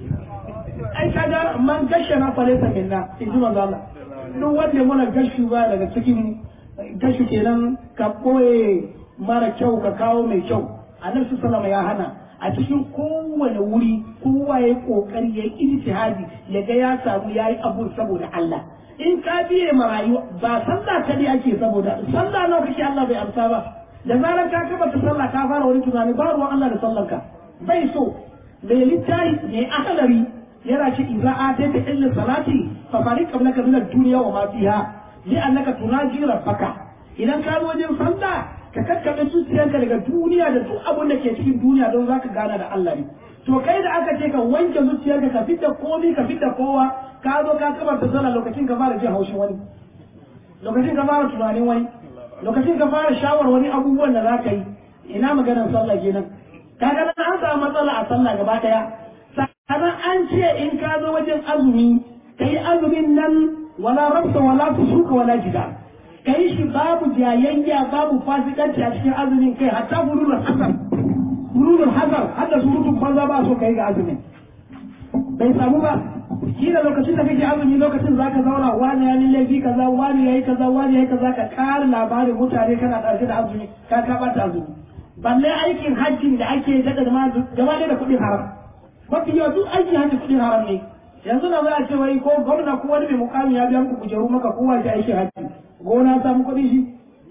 ai kaga man gashe na falesa minna in ji manzo Allah duk wanda ya mana gashu ba daga cikin gashu kenan ka ɓoye mara kyau ka kawo mai kyau annabi sallallahu ya hana a cikin kowane wuri kowa ya kokari ya yi ijtihadi ya ga ya samu ya yi abu saboda Allah in ka biye ma rayuwa ba sallah ta ne ake saboda sallah nawa kake Allah bai amsa ba da zarar ka kaba ta sallah ka fara wani tunani ba ruwan Allah da sallar ka bai so mai littafi mai ahalari yana ce idza atayta illa salati fa fariq qablaka min ad-dunya wa ma fiha li annaka tunaji rabbaka idan ka zo wajen sallah ka kakkaɓe zuciyarka daga duniya da duk abin da ke cikin duniya don za ka gana da Allah ne to kai da aka ce ka wanke zuciyarka ka fitta komai ka fitta kowa ka zo ka kabar da sallah lokacin ka fara jin haushin wani lokacin ka fara tunanin wani lokacin ka fara shawar wani abubuwan da za ka yi ina maganar sallah kenan ka ga an samu matsala a sallah gaba daya sannan an ce in ka zo wajen azumi ka yi azumin nan wala rabta wala fusuka wala jidal ka yi shi babu jayayya babu fasikanci a cikin azumin kai hatta bululul hasar bululul hasar har da surutun banza ba so ka yi ga azumin bai samu ba shi da lokacin da kake azumi lokacin zaka zauna wani ya laifi kaza wani yayi kaza wani yayi kaza ka kara labarin mutane kana ɗauke da azumi ka ka bata azumi balle aikin hajjin da ake daga da gaba da kuɗin haram mafi yawa duk aikin hajji kuɗin haram ne yanzu na za a ce wai ko gwamna ko wani mai mukami ya biya muku kujeru maka kowa ya aikin hajji gona samu kuɗin shi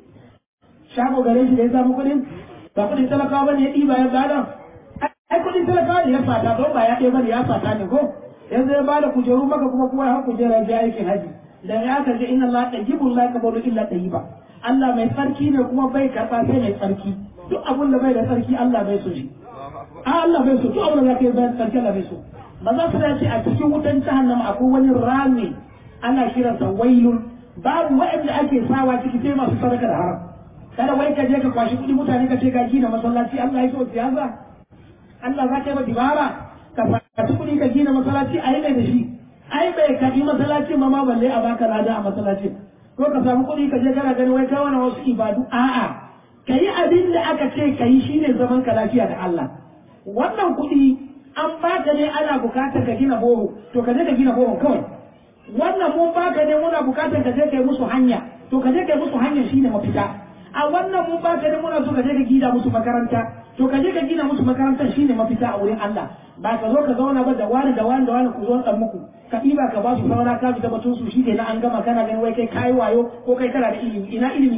shago gare shi da ya samu kuɗin ba kuɗin talakawa bane ya ɗiba ya bada ai kuɗin talakawa ne ya fata don ba ya ɗaya bane ya fata ne ko yanzu ya bada kujeru maka kuma kuma ya kujera ya aikin haji da ya ka ce inna Allah tayyibun la yaqbalu illa tayyiba Allah mai tsarki ne kuma bai karɓa sai mai tsarki duk abun da bai da tsarki Allah bai so shi Allah bai so duk abun da zaka yi bai tsarki Allah bai so maza su ce a cikin wutan jahannama akwai wani rami ana kiransa wailun babu waɗanda ake sawa ciki sai masu sadaka da haram kada wai ka je ka kwashi kuɗi mutane ka ce ka gina masallaci Allah ya so siyasa Allah za ka yi dibara ka fashi kuɗi ka gina masallaci a yi mai da shi ai bai kaɗi masallacin ma ma balle a baka lada a masallacin ko ka samu kuɗi ka je kana gani wai ka wani wasu ibadu a'a ka yi abin da aka ce ka yi shine zaman ka lafiya da Allah wannan kuɗi an baka ne ana bukatar ka gina boho to ka je ka gina boho kawai wannan mun baka ne muna bukatar ka je kai musu hanya to ka je kai musu hanya shine mafita a wannan mun baka ne muna so ka je ka gina musu makaranta to ka je ka gina musu makarantar shine mafita a wurin Allah ba ka zo ka zauna ba da wani da wani da wani ku zo dan muku ka ɗiba ka ba su saura ka fita batun su shine na an gama kana ganin wai kai kai wayo ko kai kana da ilimi ina ilimi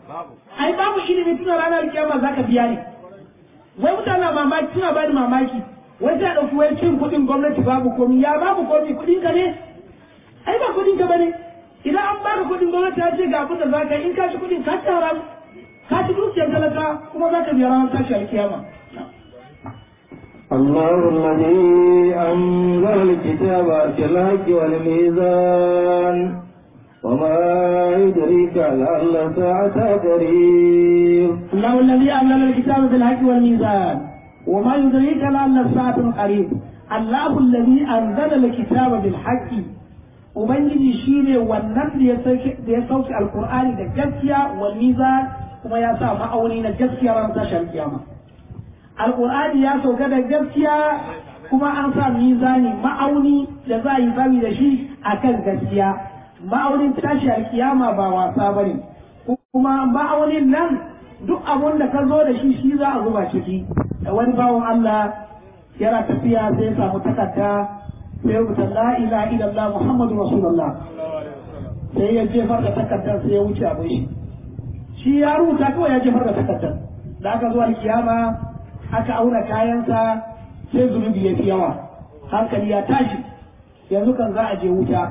ai babu ilimi tuna ranar kiyama zaka biya ne wai mutane mamaki suna ba da mamaki wai sai a ɗauki wai cin kuɗin gwamnati babu komi ya babu komi kuɗin ka ne ai ba kuɗin ka bane idan an baka kuɗin gwamnati ya ce ga abin da za ka yi in ka ci kuɗin ka ci haram ka ci dukiyar talaka kuma za ka biya ranar tashi alkiyama الله الذي أنزل الكتاب بالحق والميزان وما يدريك لعل الساعة قريب الله الذي أنزل الكتاب بالحق والميزان وما يدريك لعل الساعة قريب الله الذي أنزل الكتاب بالحق Ubangiji shi ne wannan da ya sauke alkur'ani da gaskiya wal mizan kuma ya sa ma'auni na gaskiya ran tashar kiyama. Alkur'ani ya sauka da gaskiya kuma an sa mizani ma'auni da za a yi zami da shi akan gaskiya. Ma'aunin tashi alkiyama ba wasa ba ne. Kuma ma'aunin nan duk abun da ka zo da shi shi za a zuba ciki. Da wani bawan Allah yana tafiya sai ya samu takarda sai rubuta la ilaha illallah muhammadu rasulullah sai ya jefar da takardar sai ya wuce abin shi shi ya rubuta kawai ya jefar da takardar da aka zuwa kiyama aka auna kayansa sai zunubi ya fi yawa hankali ya tashi yanzu kan za a je wuta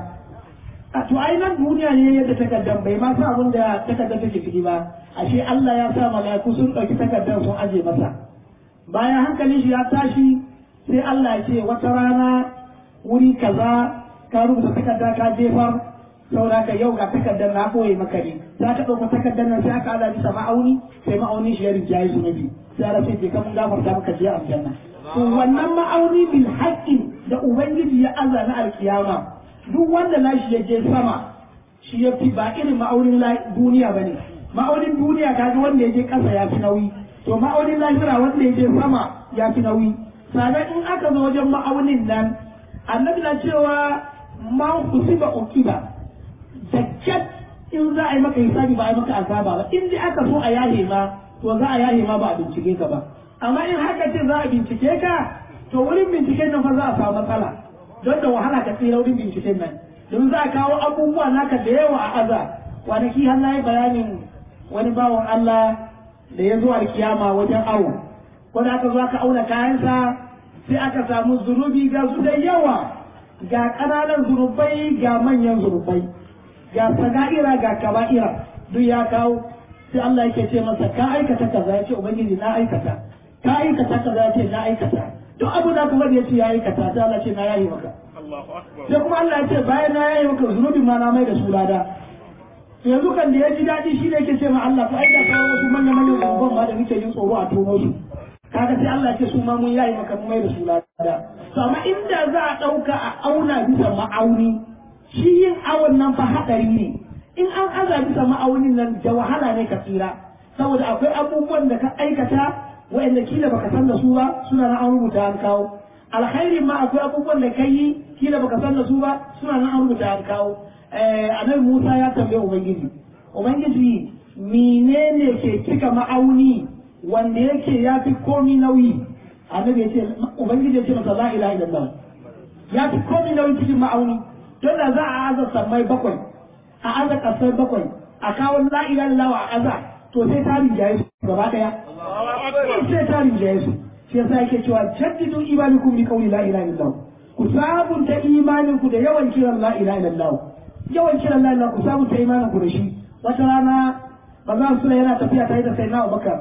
a to ai nan duniya ne yadda takardar bai ma sa abin da takardar take ciki ba ashe Allah ya sa mala'iku sun ɗauki takardar sun aje masa bayan hankalin shi ya tashi sai Allah ya ce wata rana wuri kaza ka rubuta takarda ka jefar saboda ka yau ga takardar na koyi maka ne za ka ɗauka takardar nan sai aka ala bisa ma'auni sai ma'auni shi ya rinjaye zunubi sai ala sai ka mun gafarta maka je aljanna to wannan ma'auni bil haqqin da ubangiji ya aza na alkiyama duk wanda nashi ya je sama shi ya fi ba irin ma'aunin duniya bane ma'aunin duniya kaga wanda ya je ƙasa ya fi nauyi to ma'aunin lahira wanda ya je sama ya fi nauyi sannan in aka zo wajen ma'aunin nan annabi na cewa man kusiba ukiba da kyat in za a yi maka hisabi ba a yi maka azaba ba in dai aka so a yahe ma to za a yahe ma ba a bincike ka ba amma in haka ce za a bincike ka to wurin binciken nan fa za a samu matsala don da wahala ka tsira wurin binciken nan don za a kawo abubuwa naka da yawa a aza kwanaki har na yi bayanin wani bawan Allah da ya zo alkiyama wajen awo wanda aka zo aka auna kayansa sai aka samu zunubi ga su da yawa ga ƙananan zunubai ga manyan zunubai ga saga'ira ga kaba'ira duk ya kawo sai Allah yake ce masa ka aikata kaza ya ce ubangiji na aikata ka aikata kaza ya ce na aikata duk abu da kuma ya ce ya aikata sai Allah ce na yayi maka sai kuma Allah ya ce bayan na yayi maka zunubin ma na mai da su lada yanzu kan da ya ji daɗi shi ne yake ce ma Allah ko aika kawo wasu manyan manyan zunuban ma da muke jin tsoro a tono su kaga sai Allah ce su ma mun yayi maka mun mai da su lada to amma inda za a dauka a auna bisa ma'auni shi yin awon nan fa hadari ne in an aza bisa ma'aunin nan da wahala ne ka tsira saboda akwai abubuwan da ka aikata wa'anda kila baka san da su ba suna na an rubuta an kawo alkhairi ma akwai abubuwan da kai kila baka san da su ba suna na an rubuta an kawo annabi Musa ya tambaye ubangiji ubangiji menene ke cika ma'auni wanda yake ya fi komi nauyi annabi ya ce ubangiji ya ce masa la ilaha illallah ya fi komi nauyi cikin ma'auni don da za a aza sammai bakwai a aza kasar bakwai a kawo la ilaha illallah a aza to sai ta rinjaye su gaba daya sai ta rinjaye su shi yasa yake cewa jaddidu imanikum bi qawli la ilaha illallah ku sabunta imanin ku da yawan kiran la ilaha illallah yawan kiran la ilaha ku sabunta imanin ku da shi wata rana manzon sura yana tafiya tare da sayyidina Abubakar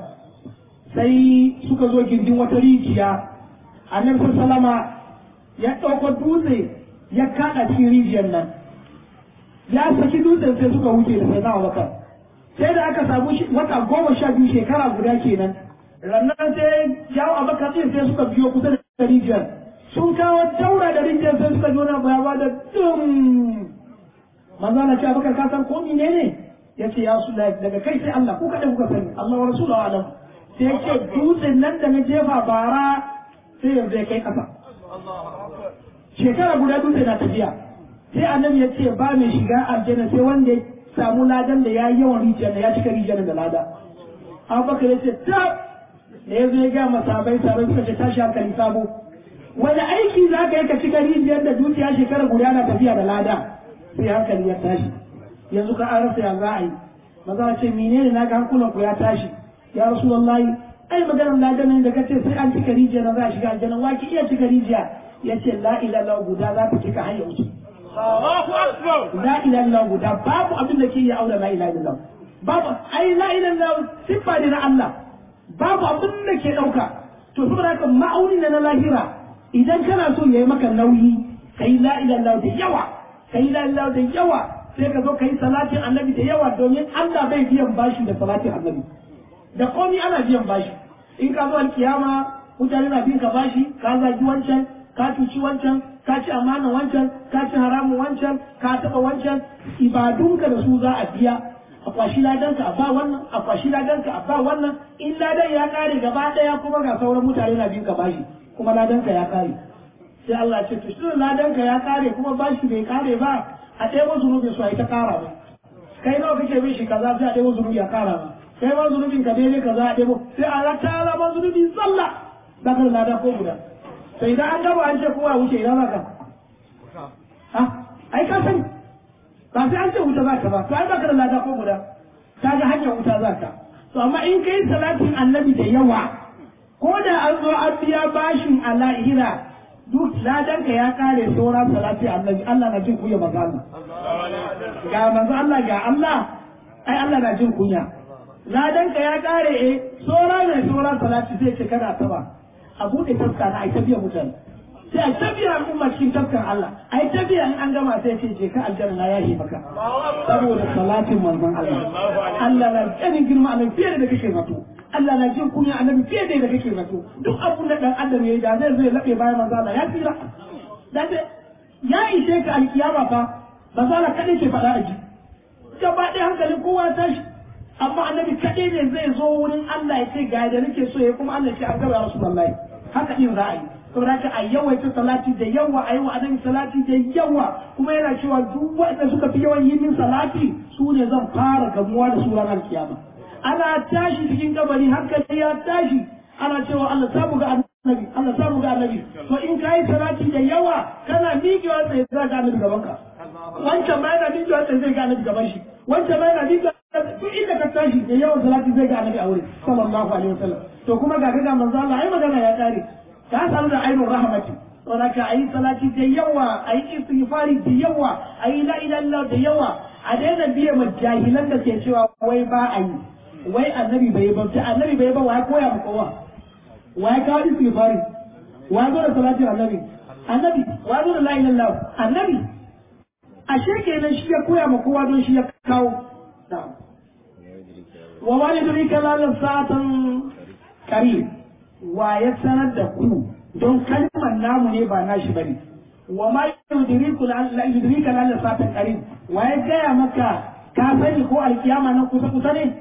sai suka zo gindin wata rijiya annabi sallama ya ɗauko dutse ya kaɗa cikin rijiyar nan ya saki dutsen sai suka wuce da sai na bakar sai da aka samu wata goma sha biyu shekara guda kenan rannan sai yawo abakar ɗin sai suka biyo kusa da rijiyar sun kawo daura da rijiyar sai suka jona baya ba da dum manzo na ce abakar ka san ko ne ne ya ce ya su daga kai sai Allah ko kaɗai kuka sani Allah wa rasulullahi alam sai ya ce dutsen nan da na jefa bara sai yanzu ya kai ƙasa. Shekara guda dutse na tafiya sai annabi ya ce ba mai shiga aljanna sai wanda ya samu ladan da ya yi yawan rijiyar da ya cika rijiyar da lada. Abubakar ya ce ta da ya zo ya gaya masabai sabai suka ce tashi hankali sabo. Wani aiki za ka yi ka cika rijiyar da dukiya shekara guda na tafiya da lada sai hankali ya tashi. Yanzu ka an rasa ya za a yi. Maza ce menene na ga hankulan ku ya tashi. ya rasulullahi ai maganar ladanin da kace sai an cika rijiya na za a shiga aljanna wa ki iya cika rijiya yace la ilaha guda za ta cika har wuce la ilaha illallah guda babu abin da ke yi aure la ilaha illallah babu ai la ilaha illallah siffa ne na Allah babu abin da ke dauka to saboda haka ma'auni na lahira idan kana so yayi maka nauyi kai la ilaha illallah da yawa kai la ilaha da yawa sai ka zo kai salatin annabi da yawa domin Allah bai biyan bashi da salatin annabi da komai ana biyan bashi in ka zo alkiyama mutane na bin ka bashi ka zagi wancan ka cuci wancan ka ci amana wancan ka ci haramun wancan ka taɓa wancan ibadunka da su za a biya a kwashi ladanka a ba wannan a kwashi ladanka a ba wannan in ladan ya kare gaba ɗaya kuma ga sauran mutane na bin ka bashi kuma ladanka ya kare sai Allah ce to shi ladanka ya kare kuma bashi bai kare ba a ɗaya zunubi su a yi ta kara ba kai nawa kake bin shi kaza sai a ɗaya zunubi a kara ba kai ma zunubin ka daidai kaza a ɗaya sai a rata alama zunubin sallah za ka lada ko guda to idan an gaba an ce kowa wuce idan za ka ha ai ka sani ba sai an ce wuta za ka ba to ai ba ka da lada ko guda ka ga hanyar wuta za ka to amma in kai salatin annabi da yawa ko da an zo an biya bashin a lahira duk ladanka ya kare sauran salati annabi Allah na jin kunya maza Allah ga manzo Allah ga Allah ai Allah na jin kunya ladanka ya kare eh sauran ne sauran salati zai ce kana ta ba a buɗe taska na ai ta biya mutane sai a ta biya al'umma cikin taskan Allah ai ta biya in an gama sai ce je ka aljanna na yahi maka saboda salatin manzon Allah Allah na ganin girma a fiye da kake zato Allah na jin kunya annabi fiye da kake zato duk abun da dan adam yayi da zai zai labe bayan manzon Allah ya tsira dan ya ishe ka alkiyama fa manzon Allah kadai ke faɗa a ji gaba ɗaya hankalin kowa tashi amma annabi kaɗai ne zai zo wurin Allah ya ce ga da nake so ya kuma Allah ce an gaba Rasulullahi haka din za a yi saboda haka a yawaita salati da yawa a yi wa annabi salati da yawa kuma yana cewa duk wanda suka fi yawan yi min salati su ne zan fara gamuwa da su ranar kiyama ana tashi cikin kabari hankali ya tashi ana cewa Allah samu ga annabi Allah samu ga annabi to in kai salati da yawa kana miƙewa tsaye za ga annabi gaban ka wancan ma yana miƙewa tsaye zai ga annabi gaban shi wancan ma yana miƙewa duk inda ka tashi da yawan salati zai ga annabi a wurin sallallahu alaihi wasallam to kuma ga ga manzo Allah ai magana ya kare ka samu da ainul rahmati to da ka ayi salati da yawa ayi istighfari da yawa ayi la ilaha illallah da yawa a daina biye ma jahilan da ke cewa wai ba a yi wai annabi bai ba ta annabi bai ba wa koya mu kowa wa ya kawo istighfari wa zo da salatin annabi annabi wa zo da la ilaha illallah annabi ashe kenan shi ya koya ma kowa don shi ya kawo wa ma yudrika la sa'atan qarib wa ya sanar da ku don kalmar namu ne ba nashi bane wa ma yudriku la yudrika la sa'atan qarib wa ya gaya maka ka sani ko alkiyama nan kusa kusa ne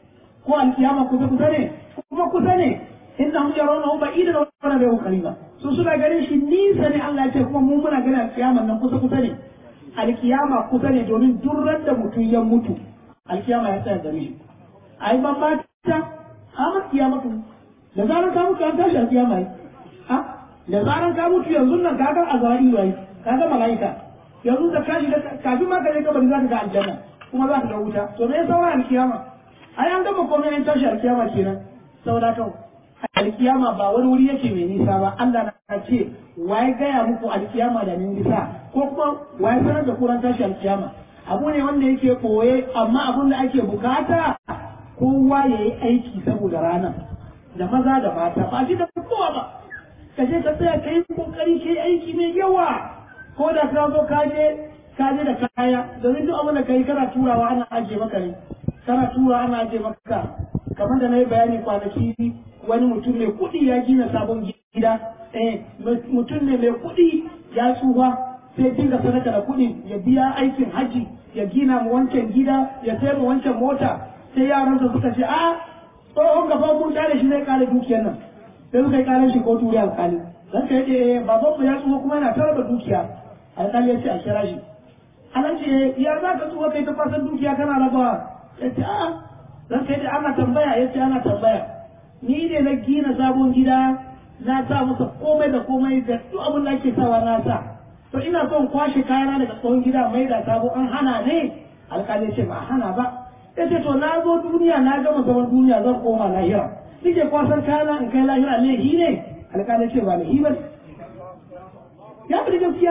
ko alkiyama kusa kusa ne kuma kusa ne innahum yarawnahu ba'idan wa narahu qariba su suna ganin shi nisa ne Allah ya ce kuma mu muna ganin alkiyama nan kusa kusa ne alkiyama kusa ne domin durrar da mutum ya mutu alkiyama ya tsaya gare shi ai ban ba ta amma kiyama ku da zaran ka mutu an tashi alkiyama yi ha da zaran ka mutu yanzu nan ka ga azari wai ka ga malaika yanzu da kashi da kafin ma ka je kabari za ka ga aljanna kuma za ka ga wuta to me saura alkiyama ai an gama komai an tashi alkiyama kenan saboda kan alkiyama ba wani wuri yake mai nisa ba Allah na ce waye gaya muku alkiyama da nisa ko kuma waye sanar da kuran tashi alkiyama abu ne wanda yake koye amma abun da ake bukata kowa ya yi aiki saboda ranar da maza da mata ba shi da kowa ba ka je ka tsaya ka yi kokari ka yi aiki mai yawa ko da ka zo ka je ka je da kaya domin duk abin da ka yi kana turawa ana ajiye maka ne kana tura ana ajiye maka kamar da na yi bayani kwanaki wani mutum mai kuɗi ya gina sabon gida eh mutum ne mai kuɗi ya tsufa sai dinga sadaka da kuɗi ya biya aikin haji ya gina mu wancan gida ya sayar mu wancan mota sai yaransa suka ce a tsohon gaba mun tare shi zai kare dukiyar nan sai suka yi kare shi ko turi alkali dan ka yace baban mu ya tsufa kuma yana tara da dukiya alkali ya ce a kira shi anan ce ya za ka tsufa kai ta fasan dukiya kana rabawa ya ce a dan ka yace ana tambaya ya ce ana tambaya ni ne na gina sabon gida na sa masa komai da komai da duk abin da ake sawa na sa to ina son kwashe kayana daga tsohon gida mai da sabo an hana ne alƙali ce ba hana ba ya ce to na zo duniya na gama zaman duniya zan koma lahira nike kwasan kayana in kai lahira ne hi ne alƙali ce ba hi ba ya fi gaskiya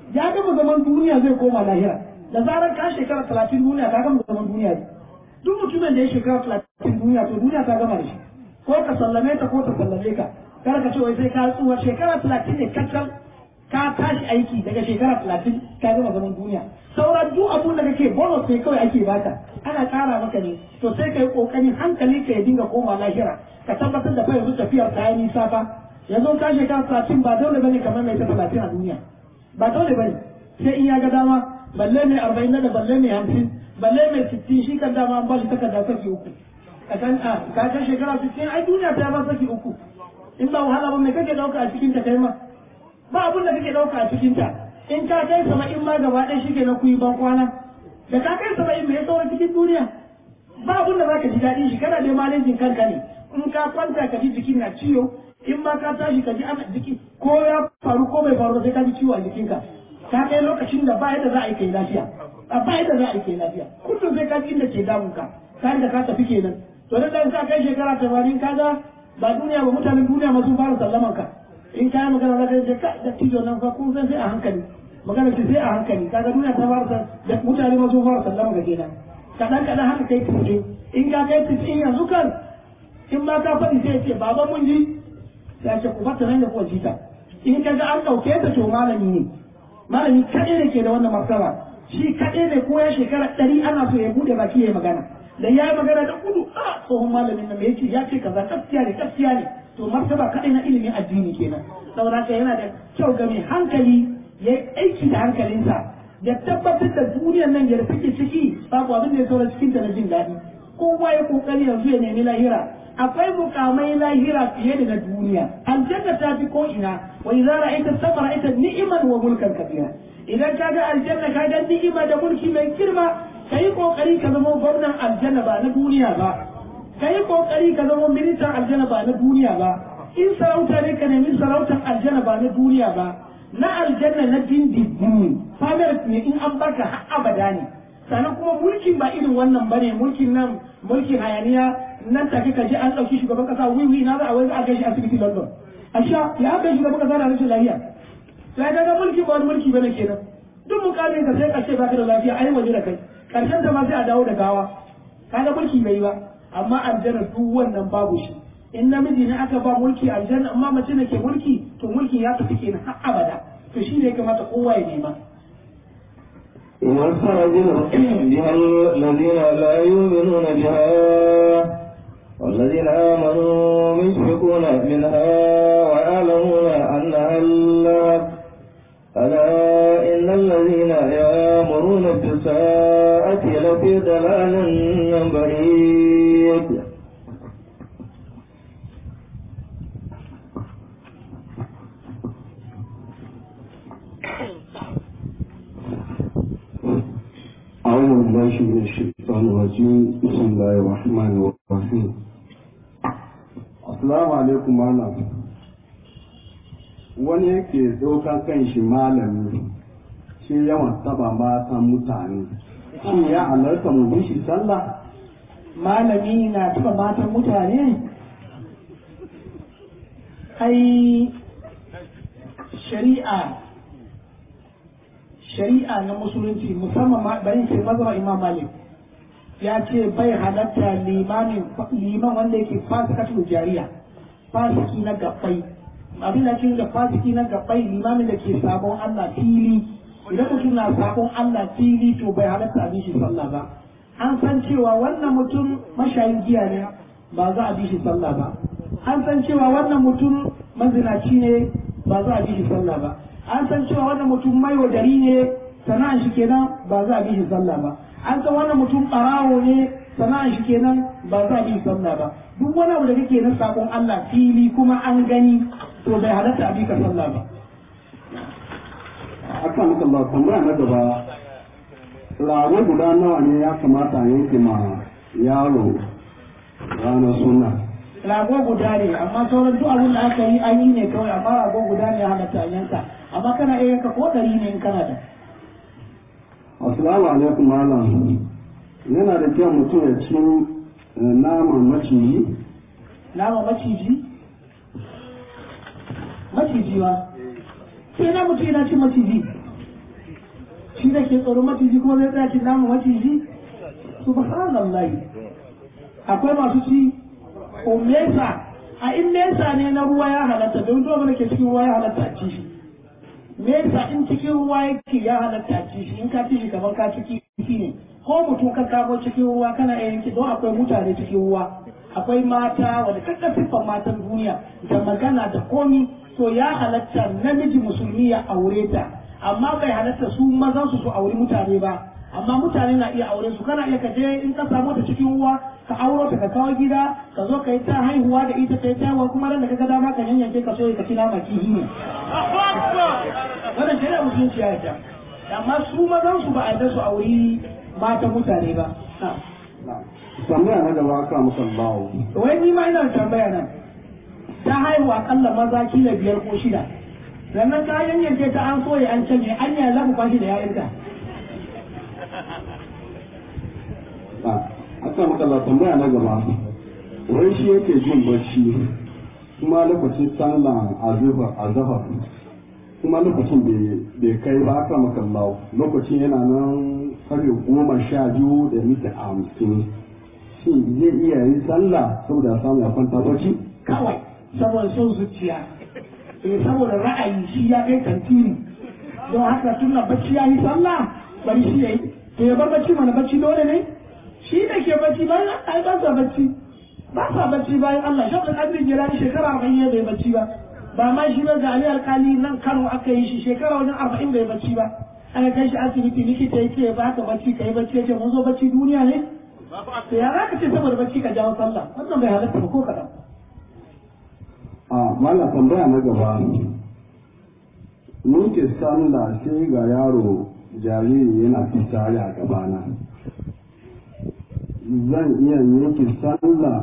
ya gama zaman duniya zai koma lahira da zarar ka shekara talatin duniya ka gama zaman duniya ne duk mutumin da ya shekara talatin duniya to duniya ta gama da shi ko ka sallame ta ko ta sallame ka kar ka ce wai sai ka tsuwa shekara talatin ne kacal ka tashi aiki daga shekara talatin ka gama zaman duniya sauran duk abun da kake bonus sai kawai ake baka ana kara maka ne to sai ka yi kokarin hankali ka ya dinga koma lahira ka tabbatar da fa yanzu tafiyar ta yi nisa fa yanzu ka shekara talatin ba dole bane kamar mai ta talatin a duniya ba dole bane sai in ya ga dama balle mai arba'in da balle mai hamsin balle mai sittin shi kan dama an ba shi takarda saki uku ka san a ka kan shekara sittin ai duniya ta ba saki uku in ba wahala ba mai kake dauka a cikin ta kai ma ba abun da kake dauka a cikin ta in ka kai saba'in ma gaba ɗaya shi ke na kuyi ban kwana da ka kai saba'in mai sauran cikin duniya ba abun da zaka ji daɗin shi kana dai malejin kanka ne in ka kwanta ka ji jikin na ciwo in ma ka tashi ka ji ana jiki ko ya faru ko bai faru sai ka ji ciwo a jikinka ka kai lokacin da ba yadda za a yi kai lafiya a ba yadda za a yi kai lafiya kullum sai ka ji inda ke damun ka ka da ka tafi kenan to da dan ka kai shekara tamanin ka ga ba duniya ba mutanen duniya ma sun fara sallaman ka in ka yi magana za ka je ka da tijo nan fa kun san sai a hankali magana ce sai a hankali kaga duniya ta fara da mutane ma sun fara sallaman ka kenan kaɗan kaɗan haka kai tijo in ka kai tijo yanzu kan in ma ka faɗi sai ce baba mun ji ya ce ku fata nan da kuwa jita in ka ga an ɗauke ta to malami ne malami kaɗai ne ke da wannan martaba shi kaɗai ne ko ya shekara ɗari ana so ya buɗe baki ya magana da ya yi magana da gudu a tsohon malamin nan ya ce ya ce kaza gaskiya ne gaskiya ne to martaba kaɗai na ilimin addini kenan saboda haka yana da kyau ga mai hankali ya yi aiki da hankalinsa ya tabbatar da duniyar nan ya take ciki babu abin da ya saura cikin ta na jin daɗi kowa ya kokari yanzu ya nemi lahira akwai mukamai lahira fiye da na duniya aljanna ta fi ko ina wa idza ra'aita sama ra'aita ni'man wa mulkan kabira idan ka ga aljanna ka ga ni'ima da mulki mai girma kai kokari ka zama gwamnan aljanna ba na duniya ba kai kokari ka zama ministan aljanna ba na duniya ba in sarauta ne ka nemi sarautar aljanna ba na duniya ba na aljanna na dindindin famar ne in an baka har abada ne sannan kuma mulkin ba irin wannan bane mulkin nan mulkin hayaniya nan take ka ji an ɗauki shugaban kasa wiwi na za a wai za a kai shi asibiti London a sha ya kai shugaban kasa da rashin lafiya sai ga mulki ba wani mulki bane kenan duk mukamin ka sai ka ce baka da lafiya ai waje da kai karshen ta ma sai a dawo da gawa kaga mulki bai ba amma aljanna duk wannan babu shi in namiji ne aka ba mulki aljanna amma mace ne ke mulki to mulki ya tafi kenan har abada to shi ne ya kamata kowa ya nema واستعجل بها الذين لا يؤمنون بها والذين آمنوا مشفقون منها ويعلمون أنها الحق ألا إن الذين يأمرون بالساءة لفي ضلال بعيد أعوذ بالله من الشيطان الرجيم بسم الله الرحمن الرحيم Assalamu alaikum malam wani yake ɗaukan kan shi malami shi yawan taba matan mutane shi ya halarta mu bi shi sallah malami na taba matan mutane ai shari'a shari'a na musulunci musamman ma bari ce mazhab imam malik ya ce bai halatta limamin liman wanda yake fasikatul jariya fasiki na gabbai abin da cikin da fasiki na gabbai limamin da ke sabon Allah fili idan mutum na sabon Allah fili to bai halatta abin shi sallah ba an san cewa wannan mutum mashayin giya ne ba za a bi shi sallah ba an san cewa wannan mutum mazinaci ne ba za a bi shi sallah ba an san cewa wannan mutum maiwadari ne sana'an shi kenan ba za a bi shi sallah ba an san wannan mutum ɓarawo ne sana'an shi kenan ba za a bi sallah ba duk wani abu da kake na sabon Allah fili kuma an gani to bai halatta a bi ka sallah ba akan maka ba tambaya na gaba rago guda nawa ne ya kamata a yanke ma yaro ranar suna rago guda ne amma sauran duk abin da aka yi an yi ne kawai amma rago guda ne ya halatta a yanka amma kana iya yanka ko ɗari ne in kana da assalamu alaikum malam yana da kyau mutum ya ci naman maciji nama maciji maciji ba sai na mutum yana cin maciji shi da ke tsoron maciji kuma zai tsaya cin naman maciji subhanallahi akwai masu ci ko mesa a in mesa ne na ruwa ya halatta don dole da ke cikin ruwa ya halatta a ci shi mesa in cikin ruwa yake ya halatta a ci shi in ka ci shi kamar ka ciki ne ko mutum ka kamo cikin ruwa kana iya yanki don akwai mutane cikin ruwa akwai mata wanda kakka siffan matan duniya da magana da komi to ya halatta namiji musulmi ya aure ta amma bai halatta su mazan su su auri mutane ba amma mutane na iya aure su kana iya ka je in ka samu ta cikin ruwa ka auro ta ka kawo gida ka zo ka yi ta haihuwa da ita ka yi ta kuma ran da ka ga dama ka yanyanke ka so ka ci nama kihi ne wannan shari'a musulunci ya yarda amma su mazan su ba a yarda su auri matan mutane ba tambaya na gaba aka maka bawo wai ni ma ina da tambaya nan ta haihu akalla maza kila biyar ko shida sannan ka yanyanke ta an soye an canye an yi lafi kwashi da yayinka aka maka la tambaya na gaba wai shi yake jin bacci kuma lokacin sallah azhar azhar kuma lokacin bai kai ba aka maka lawo lokacin yana nan karfe goma sha biyu da mita hamsin shi zai iya yin sallah saboda samu ya kwanta bacci kawai saboda son zuciya eh saboda ra'ayi shi ya kai tantiri don haka tunda bacci ya yi sallah bari shi ya yi to ya bar bacci mana bacci dole ne shi da ke bacci bayan ai ba sa bacci ba sa bacci bayan Allah shi da kadri jirani shekara 40 bai bacci ba ba ma shi ba ga Ali alkali nan Kano aka yi shi shekara wajen 40 bai bacci ba aka kai shi asibiti likita yake ba ka bacci kai bacci yace mun zo bacci duniya ne to ya za ka ce saboda bacci ka jawo sallah wannan bai halatta ba ko kaɗan. a mala tambaya na gaba mun ke sallah sai ga yaro jariri yana fitari a gabana zan iya yanke sallah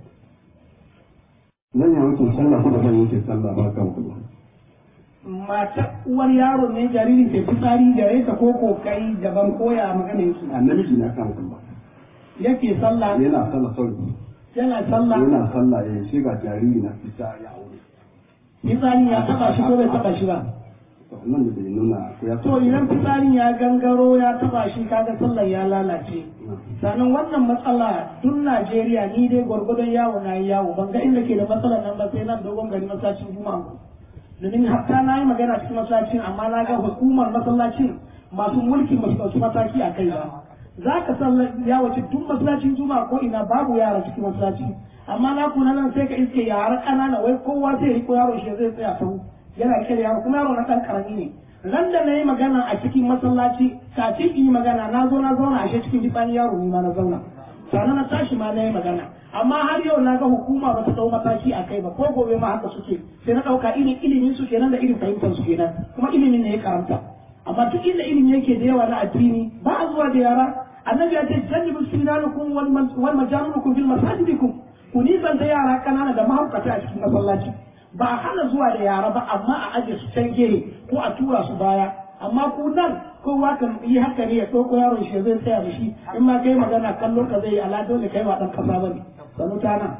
zan iya yanke sallah ko da zan yanke sallah ba kan kuma mata uwar yaro ne jariri ke fitsari gare ta ko ko kai daban koya maganin ki a namiji na kan kuma yake sallah yana sallah sauri yana sallah yana sallah ya sai ga jariri na fitari a wuri fitsari ya taba shi ko bai taba shi ba to nan da bai nuna ko ya to idan fitsarin ya gangaro ya taba shi kaga sallar ya lalace sannan wannan matsala duk Najeriya ni dai gwargwadon yawo na yi yawo ban ga inda ke da matsalar nan ba sai nan dogon gari masallacin juma'a domin hatta na yi magana cikin masallacin amma na ga hukumar masallacin masu mulki ba su ɗauki mataki a kai ba za ka sallar ya wace duk masallacin juma'a ko ina babu yara cikin masallaci amma na kuna nan sai ka iske yara ƙanana wai kowa zai riko yaro shi zai tsaya sau yana rike da yaro kuma yaro na ɗan ƙarami ne ran da na yi magana a cikin masallaci kafin in yi magana na zo na zauna a cikin jifani yaro ni ma na zauna sannan na tashi ma na yi magana amma har yau na ga hukuma ba ta dau mataki a kai ba ko gobe ma haka suke sai na ɗauka irin ilimin su kenan da irin fahimtar su kenan kuma ilimin ne ya karanta amma duk inda ilimi yake da yawa na addini ba a zuwa da yara annabi ya ce jannibu sinanukum wal majanukum fil masajidikum ku nisan da yara kanana da mahaukata a cikin masallaci ba a hana zuwa da yara ba amma a aje su can gehe ko a tura su baya amma ku nan kowa kan yi haka ne ya ɗauko yaron shi zai tsaya da shi in ma kai magana kallon ka zai yi ala dole kai wa ɗan kasa bane sanu ta nan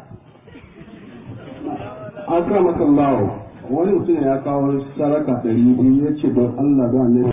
akramakallahu wani mutum ya kawo saraka ɗari biyu ya ce don Allah da annabi